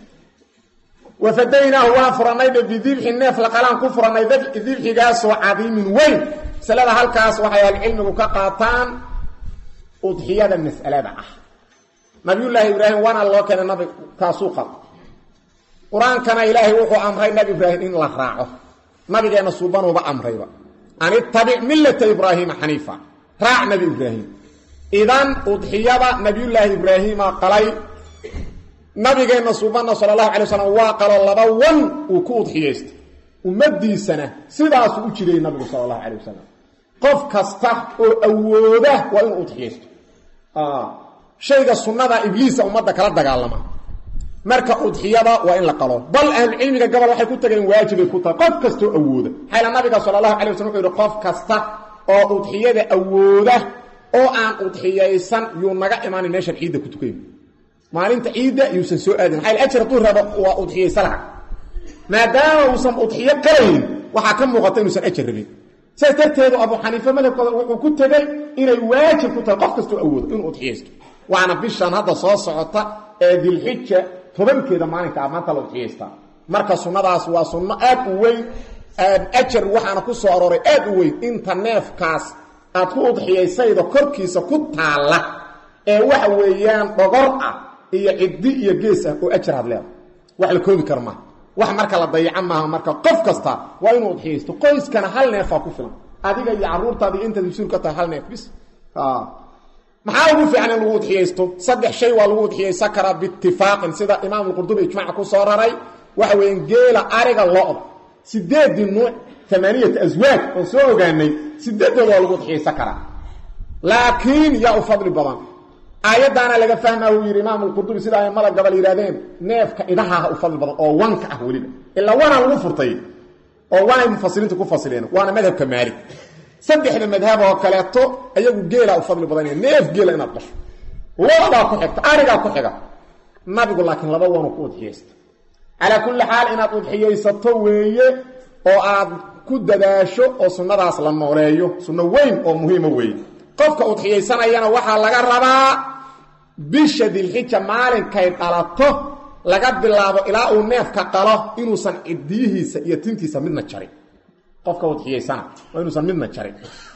wafadaynaahu waan furanaydha bidibxi neef laqalaan ku furanay dibxigaasoo cadiimin weyn masalada halkaas waxay ahlucilmigu ka qaataan udxiyada mas'alada ah nabiyullaahi ibraahim waana loo keenay nabi kaasuu qaba qur-aankana ilaahay wuxuu amray nabi ibraahim in la raaco nabigeenna suubanuuba amrayba an ittabic millata ibraahiima xaniifa raac nabi ibraahim idan udxiyada nabiyullaahi ibraahiima qalay nabigeenna suubana sala allahu alay waslam waa qalo laba wan uu ku udxiyaystay ummadiisana sidaasuu u jiray nabigu sala allahu calay wasalam qof kasta oo awooda waa inuu udxiyaysto shayga sunnada ibliisa ummadda kala dagaalama marka udxiyada waa in la qalo bal ahlucilmiga gobol waxay ku tageen waajibay ku tahay qof kastoo awooda xayla nabiga sala allahu alay waslam wuxuu yihi qof kasta oo udxiyada awooda oo aan udxiyaysan yuu naga imaanin meeshan ciidda ku tukayn maalinta ciidda yuusan soo aadin maxaa ajir hadduu rabo waa udxiyaysa laha maadaama uusan udxiyo qalayn waxaa ka muuqata inuusan ajar rabin sidaas darteedu abu xaniife madhabkooda wuxuu ku tegey inay waajib ku tahay qof kastoo awoodo inuu udxiyaysto waana bishan hadda soo socota ee dilxija tobankeeda maalinka ah maanta la udxiyaystaa marka sunnadaas waa sunno aad u weyn ajar waxaana ku soo arooray aad u weyn inta neefkaas aad ku udxiyaysayda korkiisa ku taalla ee waxa weeyaan dhogor ah iyo ciddi iyo gees ah oo ajar had leeda wax la koobi kara maaha wax marka la dayaca maaha marka qof kasta waa inuu udxiyaysto qoyskana hal neefaa ku filan adiga iyo carruurtaada iyo intaad mas-uul ka tahay hal neef bis maxaa ugu fiican in lagu udxiyaysto saddex shay waa lagu udxiyaysan karaa biitifaaqin sida imaam alqurdubi ijmaca ku soo raray waxa weeyaan geela ariga lo-da sideedii nuuc amaaniyata aswaaj oon soo ogaanay sideedooda waa lagu udxiyaysan karaa laakiin yaa u fadli badan aayaddaana laga fahmaa uu yidhi imaam alqurdubi sida aimada gabal yidhahdeen neefka idahaha u fadli badan oo wanka ah weliba ilaa wanaa lagu furtay oo wanay mufasiriinta ku fasileen waana madhabka maalik saddexda madhab oo kaleeto ayagu geelaa u fadli badanaya neef geela inaad dhasho loodaa ku xigta arigaa ku xiga nabigu laakiin laba wanu ku udxiyaysta calaa kulli xaal inaad udxiyaysato weeye oo aad ku dadaasho oo sunnadaas la nooleeyo sunno weyn oo muhiima weeye qofka udxiyaysanayana waxaa laga rabaa bisha dilxija maalinkay dhalato laga bilaabo ilaa uu neefka qalo inuusan cidiyihiisa iyo tintiisa midna jarin qofka udxiyaysana waa inuusan midna jarin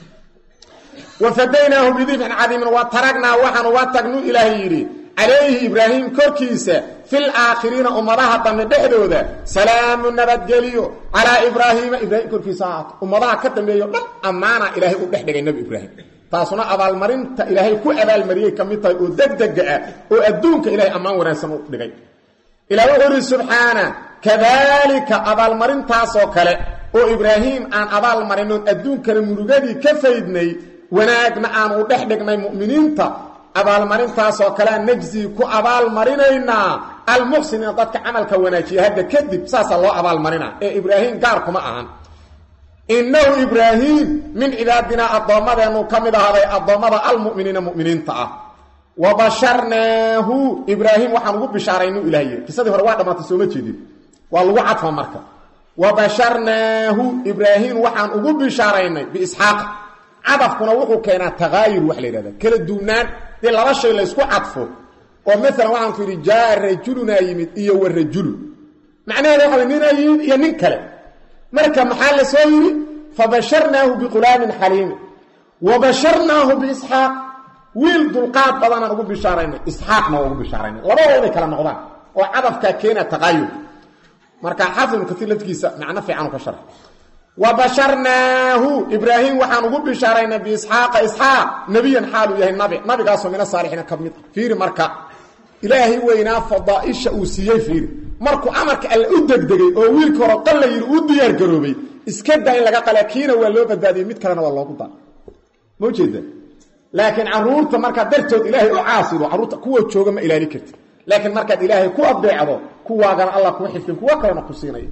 wafadaynaahu bidibxin cadiimin wa taragnaa waxaanu wa tagnu ilaahay yidhi calayhi ibraahim korkiisa fil aakhiriina ummadaha dambe dhexdooda salaamu nabadgelyo calaa ibraahiima ibraahim korkiisa ahaato ummadaha ka dambeeyo dhan ammaana ilaahay u dhex dhigay nebi ibraahim taasuna abaalmarinta ilaahay ku abaalmariyey ka mid tahay oo degdega ah oo adduunka ilahay ammaan wanaagsan u dhigay ilah wuxuu ihi subxaana kadaalika abaalmarintaasoo kale oo ibraahim aan abaalmarinoon adduunkana murugadii ka faydnay wanaagna aan u dhex dhignay mu'miniinta abaalmarintaasoo kalea najzii ku abaalmarinaynaa almuxsiniina dadka camalka wanaajiya hadda kadib saasaa loo abaalmarinaa ee ibraahim gaar kuma ahan innahu ibraahim min cibaadinaa addoommadeennu ka mid ahaaday addoommada almu'miniina mu'miniinta ah wa basharnaahu ibraahim waxaan ugu bishaaraynu ilah yiri kisadii hore waa dhammaatay sooma jeedin waa lagu cadfa marka wa basharnaahu ibraahim waxaan ugu bishaaraynay biisxaaq cadafkuna wuxuu keenaa takaayur wax la yidhahda kala duwnaan dee laba shay laysku cadfo oo maalan waxaan ku yidhi jaa rajulunaa yimid iyo wa rajulu macnaheeda waxa way ninaa yimid iyo nin kale marka maxaa la soo yidhi fabasharnaahu biqulaamin xaliimin wa basharnaahu biisxaaq wiil dulqaad badanaan ugu bishaaraynay isxaaqna waa ugu bishaaraynay labadoo inay kala noqdaan oo cadafkaa keena taqaayur marka xaafid ibnu katiir lafkiisa macno fiican u ka sharx wa basharnaahu ibraahim waxaan ugu bishaaraynay biisxaaqa isxaaq nebiyan xaaluu yahay nabi nabigaasoo mina saalixiina ka mid fiiri marka ilaahay weynaa fadaaisha uu siiyey fiiri markuu amarka alle u degdegay oo wiilka hore qalla yidhi u diyaar garoobay iska daa in laga qala kiina waa loo badbaadiyey mid kalena waa loogu daa ma ujeeda laakiin caruurta markaad dartood ilaahay u caasido caruurta kuwa jooga ma ilaali karti laakiin markaad ilaahay ku adeecdo kuwaagana allah kuu xifdin kuwa kalena ku siinaya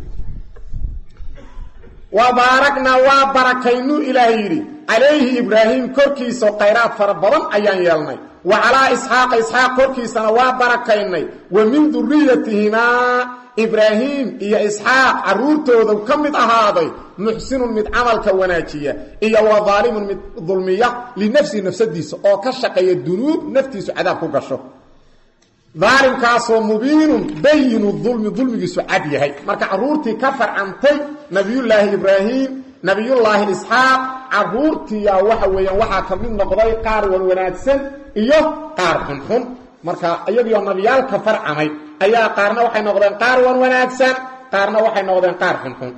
wa baaragnaa waa barakaynu ilaahay yidhi calayhi ibraahim korkiisa khayraad fara badan ayaan yeelnay wa calaa isxaaqa isxaaq korkiisana waa barakaynay wa min duriyatihimaa ibraahim iyo isxaaq carruurtooda ka mid ahaaday muxsinun mid camalka wanaajiya iyo wa daalimun mid dulmiya linafsihi nafsadiisa oo ka shaqeeya dunuub naftiisu cadaab ku gasho daalimkaasoo mubiinun bayinu dulmi dulmigiisu cad yahay marka carruurtii ka farcantay nabiyullaahi ibraahim nabiyullaahi isxaaq carruurtiiya waxa weeyaan waxaa ka mid noqday qaar wan wanaagsan iyo qaar xunxun marka iyagioo nabiyaalka farcamay ayaa qaarna waxay noqdeen qaar wan wanaagsan qaarna waxay noqdeen qaar xunxun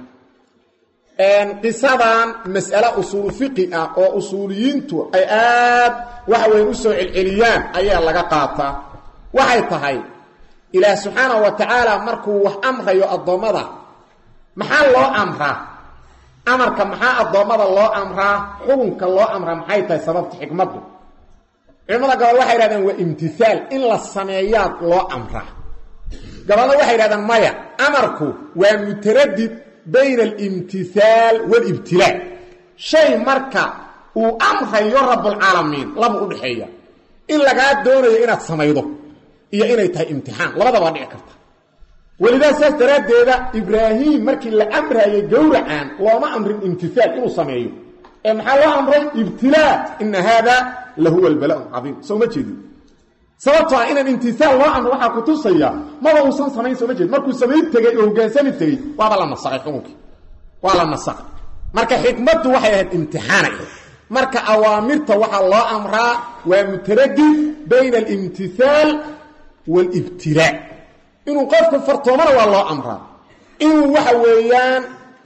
qisadan mas'ale usuulu fiqi ah oo usuuliyiintu ay aad waxa weyan usoo celceliyaan ayaa laga qaataa waxay tahay ilaah subxaanahu wa tacaala markuu wax amrayo addoommada maxaa loo amraa amarka maxaa addoommada loo amraa xukunka loo amraa maxay tahay sababta xikmaddu culimmada gabal waxay yidhahdeen waa imtihaal in la sameeyaad loo amraa gabalna waxay yidhahdeen maya amarku waa mutaradid bayna alimtihaal waalibtilaa shay marka uu amrayo rabbulcaalamiin laba u dhexeeya in lagaa doonayo inaad samaydo iyo inay tahay imtixaan labadaba dhici karta welidaa saas daraaddeeda ibraahim markii la amraayay gowracan looma amrin imtihaal inuu sameeyo ee maxaa loo amray ibtilaa ina haada la huwa albala caiim soo ma jeedin sababtoo ah inaan imtihaal loo amro waxaa kutusaya maba uusan samayn soo ma jeedin markuu samayn tegey oo hogaansami tegey waaba la nasaqay xukunkii waa la nasaqay marka xikmaddu waxay ahayd imtixaanay ahayd marka awaamirta waxaa loo amraa waa mutaradid bayna alimtihaal waalibtilaa inuu qofku fartoomana waa loo amraa inuu waxa weeyaan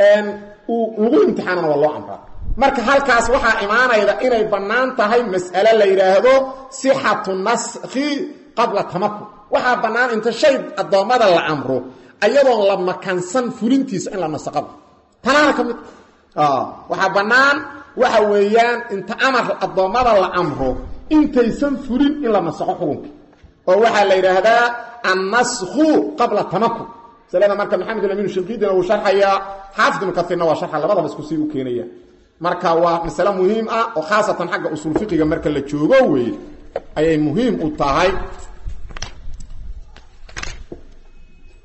uu lagu imtixaanana waa loo amraa marka halkaas waxaa imaanayda inay bannaan tahay mas'ale la yidhaahdo sixatu naskhi qabla tamakun waxaa bannaan inta shay addoommada la amro ayadoon la makansan fulintiisa in la nasaqaba tanaana ka mid waxaa bannaan waxa weeyaan inta amar addoommada la amro intaysan fulin in la nasaqo xukunka oo waxaa la yidhaahdaa annasku qabla tamakun masalada marka maxamed amin shinqiidina uu sharxayaa xaafid ibnu kaiirna waa sharxa labadaba isku sii u keenaya marka waa masale muhiim ah oo khaasatan xagga usuul fiqiga marka la joogo weeye ayay muhiim u tahay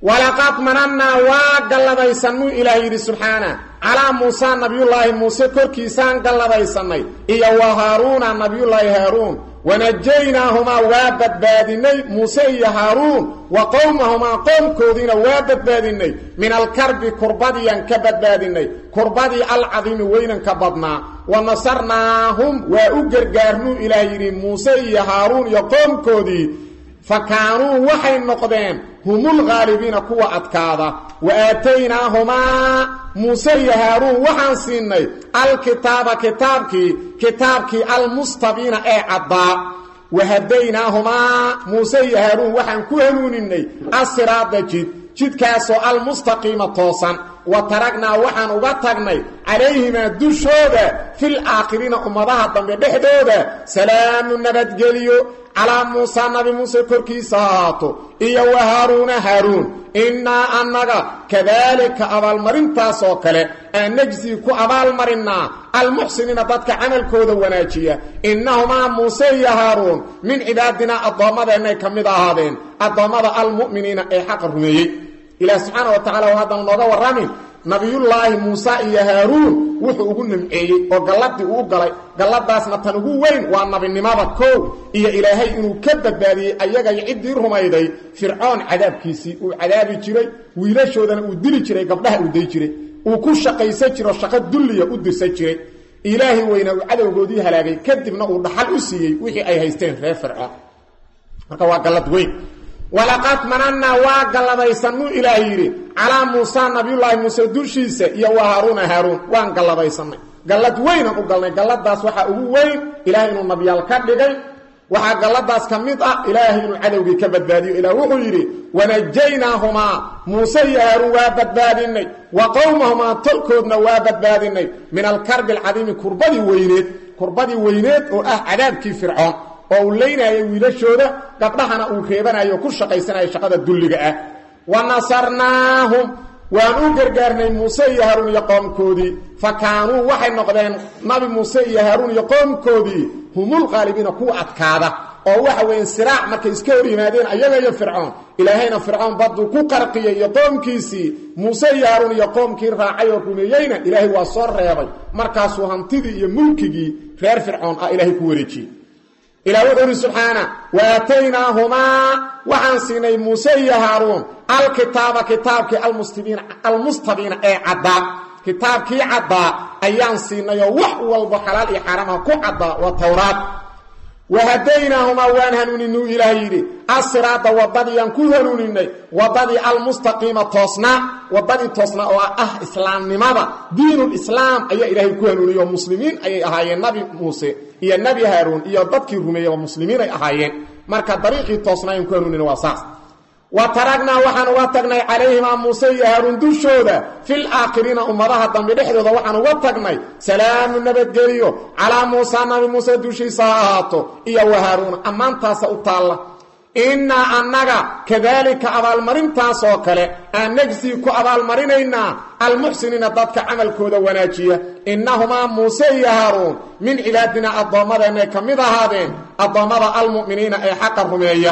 walaqad manannaa waa galladaysanuu ilaah yidhi subxaana calaa muusa nabiyullaahi muuse korkiisaan galladaysanay iyo wa haaruuna nabiyullaahi haaruun wanajaynaahuma waa badbaadinay muuse iyo haaruun wa qowmahumaa qoomkoodiina waa badbaadinay min alkarbi kurbadiyaan ka badbaadinay kurbadii alcadiimi weynanka badnaa wa nasarnaahum waa u gargaarnuu ilaah yidhi muuse iyo haaruun iyo qoomkoodii fa kaanuu waxay noqdeen humul ghaalibiina kuwa adkaada wa aataynaahumaa muuse iyo haaruun waxaan siinay alkitaaba kitaabkii kitaabkii almustabiina ee caddaa wa hadaynaahumaa muuse iyo haaruun waxaan ku hanuuninay asiraada jid jidkaasoo almustaqiima toosan wa taragnaa waxaan uga tagnay calayhimaa dushooda fil aakhiriina ummadaha dambe dhexdooda salaamu nabadgeliyo calaa muusa nabi muuse korkiisa ha ahaato iyo wa haaruuna haaruun innaa annaga kadaalika abaalmarintaas oo kale aan najsii ku abaalmarinnaa almuxsiniina dadka camalkooda wanaajiya innahumaa muuse iyo haaruun min cibaadinaa addoommadeennay ka mid ahaadeen addoommada almu'miniina ee xaqa rumeeyey ilaah subxaana wa tacala waa haddana nooga warramin nabiyullaahi muuse iyo haaruun wuxuu ugu nimceeyey oo galladii uu galay galladaasna tan ugu weyn waa nabinimada koow iyo ilaahay inuu ka badbaadiyey ayaga iyo ciddii rumayday fircoon cadaabkiisii uu cadaabi jiray wiilashoodana uu dili jiray gabdhaha uu day jiray uu ku shaqaysan jiro shaqo dulliya u dirsan jiray ilaahay weyna uu cadowgoodii halaagay kadibna uu dhaxal u siiyey wixii ay haysteen reer fircoon marka waa gallad weyn walaqad manannaa waa galladaysanuu ilaah yidhi calaa muusa nabiyullaahi muuse dushiisa iyo wa haaruuna haaruun waan galladaysanay gallad weynaan u galnay galladaas waxaa ugu weyn ilaahay inuu nabyaal ka dhigay waxaa galladaas ka mid ah ilaahay inuu cadowgii ka badbaadiyo ilaah wuxuu yidhi wanajaynaahumaa muuse iyo haaruun waa badbaadinay wa qowmahumaa tolkoodna waa badbaadinay min alkarbi alcadiimi kurbadii weyneed kurbadii weyneed oo ah cadaabkii fircoon oo uu leynayay wiilashooda gabdhahana uu reebanayo ku shaqaysanayo shaqada dulliga ah wa nasarnaahum waan u gargaarnay muuse iyo haaruun iyo qoomkoodii fa kaanuu waxay noqdeen nabi muuse iyo haaruun iyo qoomkoodii humul qaalibiina kuwa adkaada oo waxa weeye siraac markay iska hor yimaadeen ayaga iyo fircoon ilaahayna fircoon badduu ku qarqiyey iyo qoomkiisii muuse iyo haaruun iyo qoomkii raacay oo rumeeyeyna ilaahay waa soo reebay markaasuu hantidii iyo mulkigii reer fircoon ah ilaahay ku wareejiyey ilah wuxuu uhi subxaana waataynaahumaa waxaan siinay muuse iyo haaruun alkitaaba kitaabkii almustabiina ee caddaa kitaabkii caddaa ayaan siinayoo wax walbo xalaal iyo xaaraamha ku caddaa waa towraad wahadaynaahumaa waan hanuuninuu ilaah yidhi asiraada wadadiiaan ku hanuuninay wadadii almustaqiima toosnaa wadadii toosnaa oo ah islaamnimada diinulislaam ayaa ilaahay ku hanuuniyey oo muslimiin ayay ahaayeen nabi muuse iyo nebi haaruun iyo dadkii rumeeyeyba muslimiinay ahaayeen marka dariiqii toosnaayan ku hanuunina waa saas wa taragnaa waxaan uga tagnay calayhimaa muuse iyo haaruun dushooda fil aakhiriina ummadaha dambe dhexdooda waxaan uga tagnay salaamu nabadgeliyo calaa muusa nabi muuse dushiisa ha ahaato iyo wa haaruuna ammaantaasa u taalla innaa annaga kadaalika abaalmarintaas oo kale aan najsii ku abaalmarinaynaa almuxsiniina dadka camalkooda wanaajiya innahumaa muuse iyo haaruun min cibaadinaa addoommadeennay ka mid ahaadeen addoommada almu'miniina ee xaqa rumeeya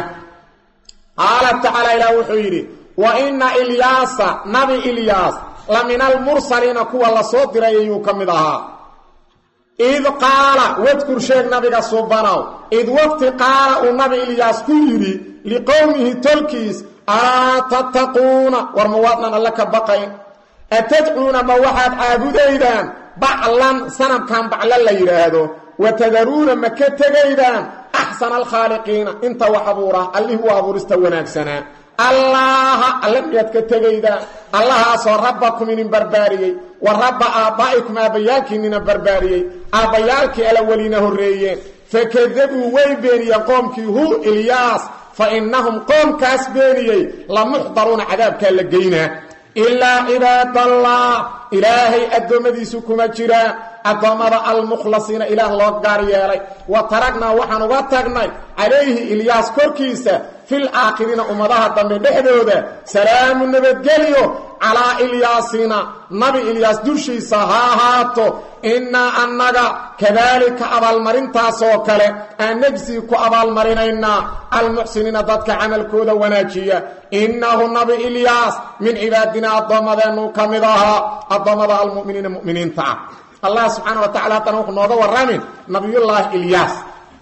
qaala tacaala ilaah wuxuu yidhi wa inna ilyaasa nabi ilyaas la min almursaliina kuwa la soo diray ayuu ka mid ahaa id qaala wadkur sheeg nabiga subanow id waqti qaala uu nabi ilyaas ku yidhi liqowmihi tolkiis alaa tattaquuna war ma waadnan alle ka baqayn atadcuuna ma waxaad caabudaydaan baclan sanamkan bacla la yidhaahdo wa tadaruuna ma ka tegaydaan axsana alkhaaliqiina inta wax abuura allihii u abuurista wanaagsanaa allaaha alle miyaad ka tegaydaan allahaasoo rabbakum inin barbaariyey wa rabba aabbaa'ikum aabbayaalkiinina barbaariyey aabbayaalkii alaweliina horreeyeen fakadabuu way beeniyeen qoomkii hu ilyaas fa innahum qoomkaas beeniyey la muxdaruuna cadaabkaa la geynaa ilaa cibaadallah ilaahay addoommadiisu kuma jiraan addoommada almukhlasiina ilaah loo gaar yeelay wa taragnaa waxaan uga tagnay calayhi ilyaas korkiisa fil aakhiriina ummadaha dambe dhexdooda salaamu nabadgelyo calaa ilyaasina nabi ilyaas dushiisa ha ahaato innaa annaga kadaalika abaalmarintaasoo kale aan nejsii ku abaalmarinaynaa almuxsiniina dadka camalkooda wanaajiya innahu nabi ilyaas min cibaadinaa addoommadeennu ka mid ahaa addoommada almu'miniina mu'miniinta ah allah subxaana wa tacala haddana wuxuu nooga warramin nabiyullaahi ilyaas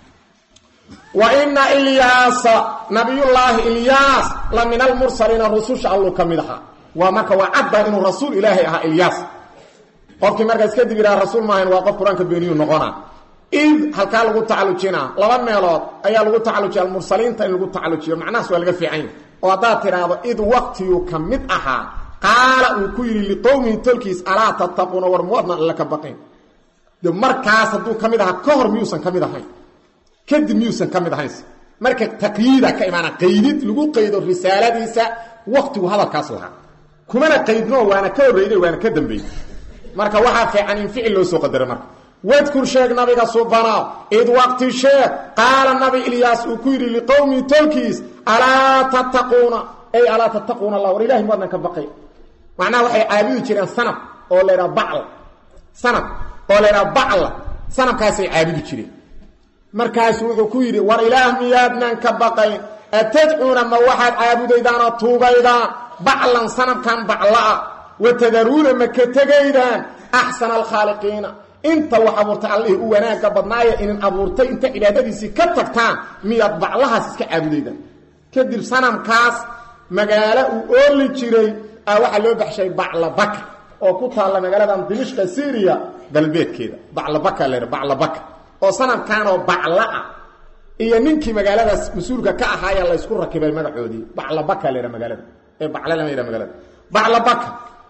wa ina ilyaasa nabiyullaahi ilyaas la min almursaliina rususha alluu ka mid ahaa waa marka waa cadda inuu rasuul ilaahay ahaa ilyaas qofkii markaas kadib yidhaha rasuul maahayn waa qof qur-aanka beeniyuu noqona id halkaa lagu tacallujinaa laba meelood ayaa lagu tacallujiya almursaliinta in lagu tacallujiyo macnahaas waa laga fiican yahy oo haddaad tidhaahdo id waqtiyuu ka mid ahaa qaala uu ku yidhi liqowmihi tolkiis alaa tattaquuna war muwadna alla ka baqayn de markaas hadduu ka mid ahaa ka hor miyuusan ka mid ahayn kadib miyuusan ka mid ahayn marka taqyiida ka imaana qaydid lagu qaydo risaaladiisa waqtigu hadalkaas lahaa kumana qaydno waana ka horreyday waana ka dambeeyey marka waxaa fiican in ficil loo soo qadaro marka wadkur sheeg nabiga subanaaw id waqti sheeg qaala nabi ilyaas uu ku yidhi liqowmihi tolkiis alaa tattaquuna ay alaa tattaquuna allah war ilahi muadnan ka baqay macnaha waxay caabudi jireen sanab oo la ydhaha bacl sanab oo la ydhaha bacla sanabkaasay caabudi jireen markaasu wuxuu ku yidhi war ilaah miyaadnan ka baqayn atadcuuna ma waxaad caabudaydaan oo tuugaydaan baclan sanabkan bacla'a watadaruuna ma ka tegaydaan axsana alkhaaliqiina inta wax abuurtay allihii u wanaagga badnaaya inin abuurtay inta cibaadadiisii ka tagtaan miyaad baclahaas iska caabudaydaan kadib sanamkaas magaalo uu ooli jiray a waxaa loo baxshay baclabaka oo ku taalla magaaladan dimishka syriya galbeedkeeda baclabaka la baclabaka oo sanamkanoo baclaa iyo ninkii magaaladaas mas-uulka ka ahaaya laysku rakibay magacoodii baclabaka la magaalada ee bacl lama yha magaalada baclabaka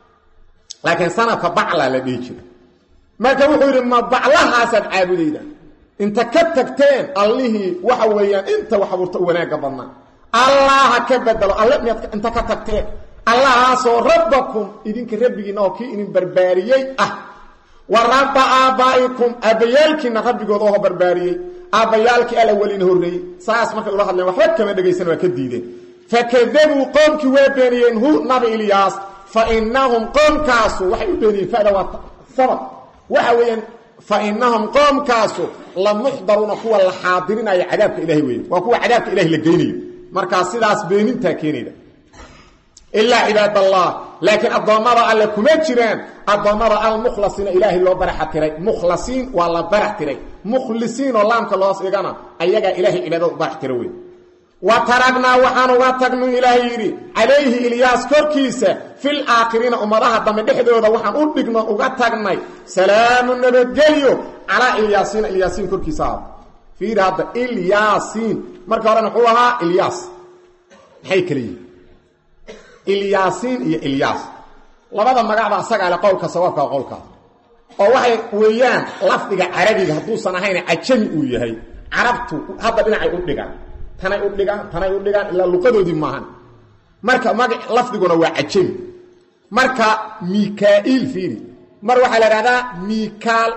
laakiin sanamka bacla la dhihi jira marka wuxuu yidhi ma baclahaasaad caabudayda inta ka tagteen allihii waxa weeyaan inta wax abuurta u wanaagga badnaa allaha ka bedelo alle miyaad inta ka tagteen allahaasoo rabbakum idinka rabbigiina oo kii idin barbaariyey ah wa rabba aabbaa'ikum aabbayaalkiina rabbigooda oo barbaariyey aabbayaalkii alla welina horreeyey saas markay ula hadleen waxba kama dhegaysan waa ka diideen fakadabuu qoomkii waa beeniyeen hu nabi ilyaas fa inahum qoomkaasu waxay u beeniyeen fada waa sabab waxa weeyaan fa inahum qoomkaasu la muxdaruuna kuwa la xaadirinayo cadaabka ilahay weeye waa kuwa cadaabka ilahay la geynayo markaa sidaas beenintaa keenayda ilaa cibaad allah laakiin addoommada alle kuma jiraan addoommada almukhlasiina ilaahay loo baraxa tiray mukhlasiin waa la barax tiray mukhlisiin oo laamka loos dhigana ayagaa ilahay cibaadada u barax tira wey wa taragnaa waxaan uga tagnu ilaahay yidhi calayhi ilyaas korkiisa fil aakhiriina ummadaha dambe dhexdooda waxaan u dhigno uga tagnay salaamu nabadgelyo calaa ilyaasiina ilyaasiin korkiisa ahaado fiiri hadda ilyaasiin marka horena wuxuu ahaa ilyaas maxay kala yihin ilyaasiin iyo ilyaas labada magacba asagaa le qowlka sawaabka qowlkaas oo waxay weeyaan lafdiga carabiga hadduusan ahayn cajami uu yahay carabtu hadda dhinacay u dhigaan tanay u dhigaan tanay u dhigaan ilaa luqadoodii maahan marka maga lafdiguna waa cajami marka mikail fiiri mar waxaa la idhahdaa mikaal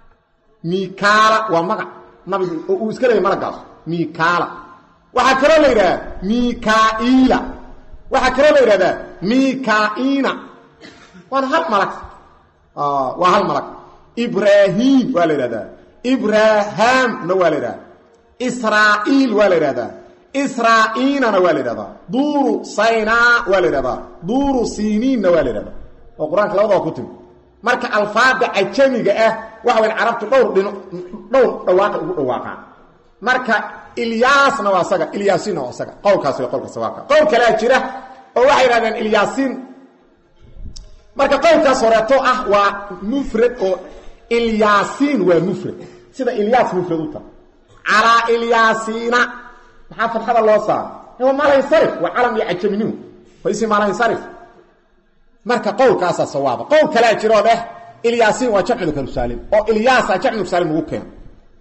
mikaala waa magac nabigu oo uu iska leeyay malagaas mikaala waxaa kaloo la yidhahdaa mikaila waxaa kaloo la yidhahdaa mikaina waana hal malag waa hal malag ibrahim waa la yidhahdaa ibrahamna waa la yidhahdaa israa'iil waa la yidhahdaa israa'iinana waa la yidhahdaa duuru saynaa waa la yidhahdaa duuru siniinna waa la yidhahdaa oo qur-aanka labadaba ku timi marka alfaada cajamiga ah waxa wayan carabtu dhowr dhino dhowr dhawaaqa ugu dhawaaqaan marka ilyaasna waa isaga ilyaasiinna waa isaga qowlkaas waa qowlka sawaabka qowl kalea jira oo waxay yidhahdeen ilyaasiin marka qowlkaas horeeto ah waa mufrad oo ilyaasiin waa mufrad sida ilyaas mufrad u tahay calaa ilyaasiina maxaa fadxada loo saara waa malansarif waa calam iyo cajaminimu faisi malansarif marka qowlkaasaa sawaaba qowl kalea jiroo dheh ilyaasiin waa jamcu karsaalim oo ilyaasa jamcu karsaalim ugu keeno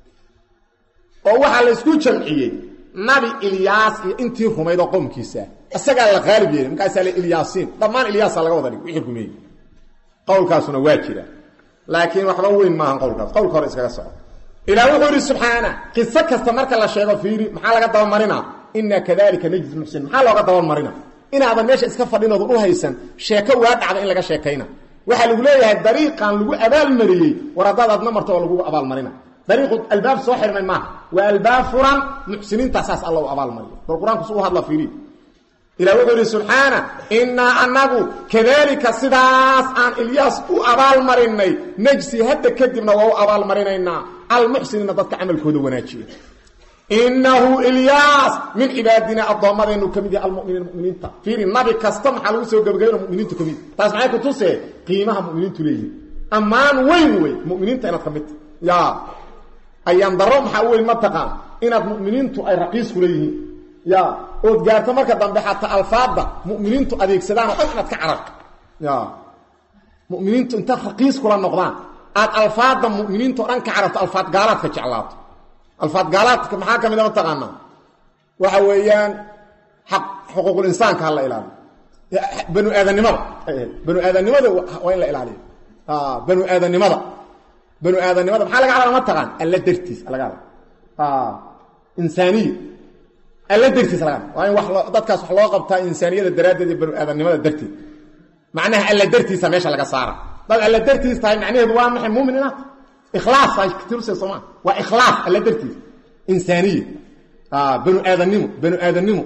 oo waxaa la isku jamciyey nabi ilyaas iyo intii rumayd oo qowmkiisa isagaa la qaalib yeelay markaasaa la ilyaasiin dhammaan ilyaasa laga wada dhig wixii rumeeyey qowlkaasuna waa jira laakiin waxba weyn maahan qowlkaas qowlka hore iskaga soco ilaah wuxuu yidhi subxaana qiso kasta marka la sheego fiiri maxaa laga dabamarina inaa kadalika najzi muxsin maxaa looga dabamarina inaadan meesha iska fadhinoodan u haysan sheeko waa dhacda in laga sheekayna waxaa lagu leeyahay dariiqan lagu abaalmariyey war haddaad adna marto oo lagu abaalmarina dariiqu albaab soo xirmay maaha waa albaab furan muxsiniinta saas alla u abaalmariyo bal qur-aanku su u hadla fiiriy ilah wuxuu yidhi subxaana innaa anagu kadaalika sidaas aan ilyaas u abaalmarinay najsi hadda kadibna waa u abaalmarinaynaa almuxsiniina dadka camalkooda wanaajiya inahu ilyaas min cibaadina addoommadaynu ka mid yahay almuminiin muminiinta fiiri nabi kasta maxaa lagu soo gebagabayna muminiintu ka mid taas maxay ku tusee qiimaha muminiintu leeyihin ammaan weyn wey muminiinta inaad ka mid ta ya ayaan daro maxaa weyn ma taqaan inaad muminiintu ay raqiis ku leeyihiin ya ood gaarto marka dambe xataa alfaadda muminiintu adeegsadaan oo dhan inaad ka cararto ya muminiintu intaad raqiis kula noqdaan aad alfaadda muminiinta o dhan ka cararto alfaad gaalaadka jeclaato alfaad gaalaadka maxaa ka mid a mataqaanaa waxa weeyaan xaq xuquuqul insaanka ha la ilaaliyo banu aadanimada banu aadanimada waa in la ilaaliyo banu aadanimada banu aadanimada maxaa laga hadla ma taqaan alla dartiis laga hadla insaaniya alla dartiis laga hadla waa in wax dadkaas wax loo qabtaa insaaniyada daraaddeed iyo banu aadanimada darteed macnaha alla dartiisa meesha laga saara dad alla dartiis tahay macnaheedu waa maxay muumin inaad ikhlaas ay tirse sooma waa ikhlaas alla dartiis insaaniya banu aadanimo banu aadanimo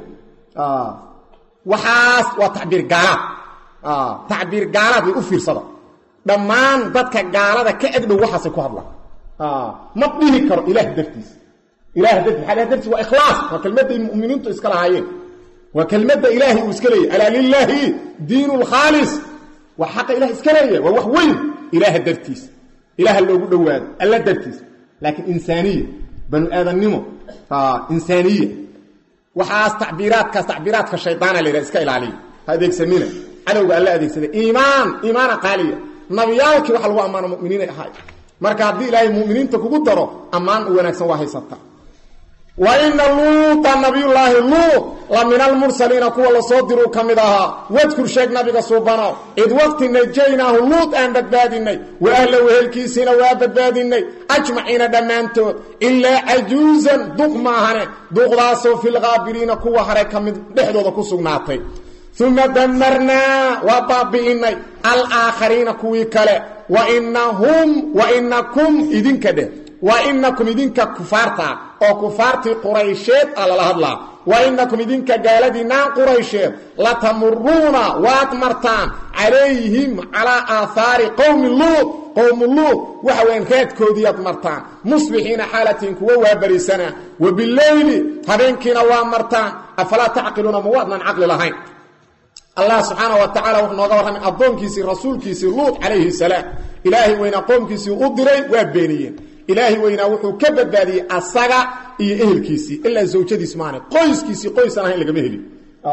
waxaas waa tacbiir gaalaad tacbiir gaalaad way u fiirsada dhammaan dadka gaalada ka agdhow waxaasay ku hadlaan ma dhihi karo ilaah dartiis ilaah dartiis maxaa ilaah dartiis waa ikhlaas waa kelmadday mu'miniintu iska lahaayeen waa kelmadda ilaahay uu iska leeyahy alaa lilaahi diinu lkhaalis waa xaqa ilaah iska leeyahay waa wax weyn ilaaha dartiis ilaaha loogu dhowaado alla dartiis laakiin insaaniya banu aadannimo insaaniya waxaas tacbiiraadkaas tacbiiraadka shaydaana la yidhaha iska ilaaliya ha adeegsanina cadowga alla adeegsada iimaan iimaana qaaliya nabiyaalkii waxa lagu ammaano muminiinay ahaay marka haddii ilaahay muminiinta kugu daro ammaan u wanaagsan waa haysata wa ina luuta nabiyullaahi luut la min almursaliina kuwa lasoo diruu ka mid ahaa wadkur sheeg nabiga suubano id waqti najaynaahu luut aan badbaadinay wa ahla wehelkiisiina waa badbaadinay ajmaciina dhammaantood ilaa cajuusan duq maahane duqdaasoo filkaabiriina kuwa hare ka mid dhexdooda ku sugnaatay uma damarnaa waa baabi'inay alaakhariina kuwii kale wainahum wainakum idinka dheh wainakum idinka kufaartaa oo kufaartii quraysheed a lala hadlaa wainakum idinka gaaladiinaan quraysheed latamuruuna waad martaan calayhim calaa aahaari qowmi luud qowmu luud waxa weyan raadkoodiiaad martaan musbixiina xaalatiin kuwa waabarisanaa wa bileyli habeenkiina waa martaan afalaa tacqiluuna ma waadnan caqli lahayn allah subxaana wa tacala wuxuu nooga warramay addoonkiisii rasuulkiisii luut calayhi salaam ilaahay weynaa qoomkiisii u diray waa beeniyeen ilaahay weynaa wuxuu ka badbaadiyey asaga iyo ehelkiisii ilaa zawjadiis maahane qoyskiisii qoysan ahayn lagama helin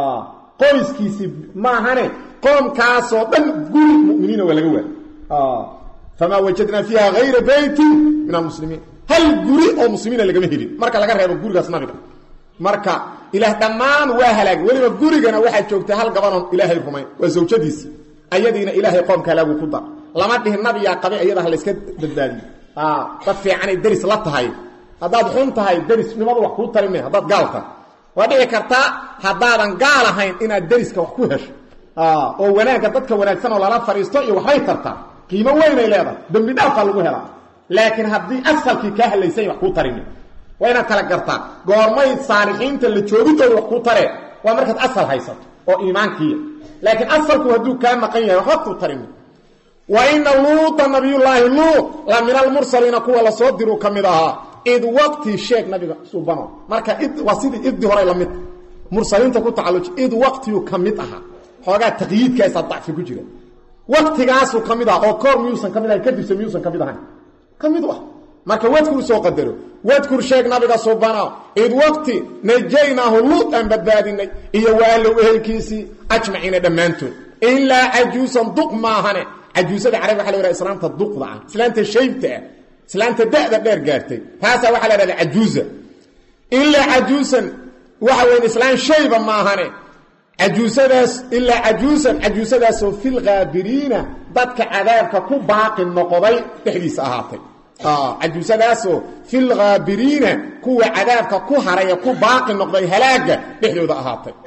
qoyskiisii maahane qoomkaasoo dhan guri muminiina waa laga waayy famaa wajadnaa fiiha hayra beytin min almuslimiin hal guri oo muslimiina lagama helin marka laga reebo gurigaas nabiga marka ilaah dhammaan waa halaagay weliba gurigana waxaa joogtay hal gabanon ilaahay rumayn waa zawjadiisi ayadiina ilaahay qoomka halaagu ku dar lama dhihin nabiyaa qabay iyada ha layska badbaadiyo dad fiicanay deris la tahay haddaad xun tahay derisnimadu wax kuu tari me haddaad gaal tahay waa dhici kartaa haddaadan gaal ahayn inaad deriska wax ku hesho oo wanaagga dadka wanaagsan oo lala fadhiisto iyo waxbay tartaa qiimo weynay leedahay dembi dhaafaa lagu helaa laakiin haddii asalkii kaa hadlaysay wax kuu tarime waa inaad kala gartaa goormay saalixiinta la joogidooda wax kuu taree waa markaad asal haysato oo iimaankiiya laakiin asalku hadduu kaa maqan yahay waxba kuu tarime wa ina luuta nabiyullaahi luut la min almursaliina kuwa lasoo diruu ka mid ahaa id waqti sheeg nabiga subano marka id waa sidii iddi horay la mid mursaliinta ku tacalluji id waqtiyuu ka mid ahaa xoogaa taqyiidkaasaa dacfi ku jira waqtigaasuu ka mid aha oo koor miyuusan ka mid ahayn kadibse miyuusan ka mid ahayn ka mid ah marka wadkur soo qadaro wadkur sheeg nabiga subana id waqti najaynaahu luut aan badbaadinay iyo waalow ehelkiisii ajmaciina dhammaantood ilaa cajuusan duq maahane cajuusada carab waxa la yhaha islaanta duqda ah islaanta shaybta ah islaanta da'da dheer gaartay taasaa waxaa la hahda cajuuza ilaa cajuusan waxa weyn islaan shayba maahane cajuusadaas ilaa cajuusan cajuusadaasoo filkaabiriina dadka cadaabka ku baaqi noqday dhexdiisa ahaatay cajuusadaasoo filkaabiriina kuwa cadaabka ku haray ee ku baaqi noqday halaaga dhexdooda ahaatay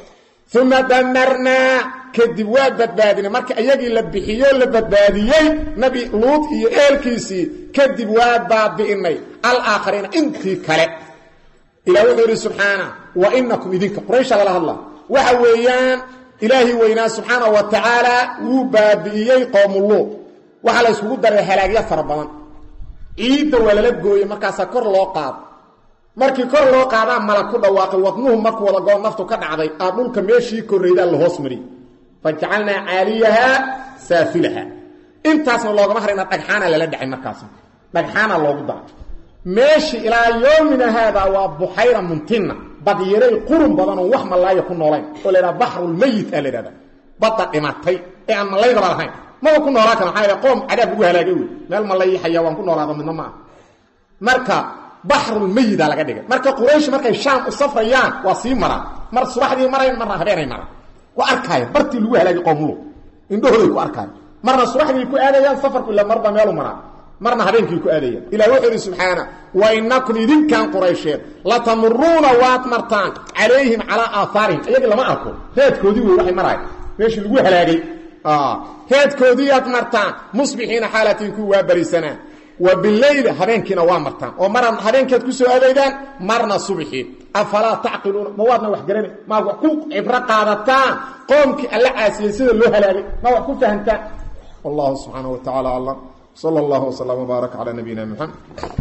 uma damarnaa kadib waa badbaadinay marka iyagii la bixiyo la badbaadiyey nabi luud iyo eelkiisii kadib waa baabi'inay alaakhariina intii kale ilah wuxuu yidhi subxaana wa inakum idinka quraysha lala hadla waxa weeyaan ilaahi weynaa subxaana wa tacaala wuu baabi'iyey qoomuluud waxaa la yskugu daray halaagyo fara badan ciidda waa lala gooyey markaasaa kor loo qaado markii kor loo qaadaa malag ku dhawaaqay wadnuhu markuu wada goo naftu ka dhacday aa dhulka meeshii korraydaa la hoos mariyey fajacalnaa caaliyahaa saafilaha intaasna loogama harayna dhagxaana lala dhacay markaasna dhagxaana loogu daray meeshii ilaa yoomina haadaa waa buxayra muntina badyaray qurun badan oo wax malaaya ku noolayn oo laydhaha baxrulmayit aa laydhahda badda dhimatay ee aan malaydaba lahayn maba ku noolaan kara maxaa qoom cadaab lagu halaagay wey meel malay xayawaan ku noolaado midna ma ah marka baxrulmayida laga dhigay marka quraysh markay shaam u safrayaan waa sii maraan mar subaxdii marayn marna habeenay maraan ku arkaaya bartii lagu halaagay qoomulu indhahooday ku arkaaya marna subaxdii ku aadayaan safarku ila marba meelu maraan marna habeenkii ku aadayaan ilah wuxuu yidhi subxaana wa inakum idinkan quraysheed latamuruuna waad martaan calayhim calaa aahaarihim iyagii lama arko reedkoodii wey waxay maraaya meeshii lagu halaagay heedkoodiiyaad martaan musbixiina xaalatiin ku waa barisanaa wa bileyl habeenkiina waa martaan oo marna habeenkeed ku soo adeydaan marna subxii afalaa tacqiluuna ma waadna wax garana maa wax ku cibro qaadataan qoomkii alla caasiyey sida loo halaagay ma wax ku fahamtaan wallahu subxaana wa tacaala aclam sala allahu wslam wbaarak calaa nabiyina muxamed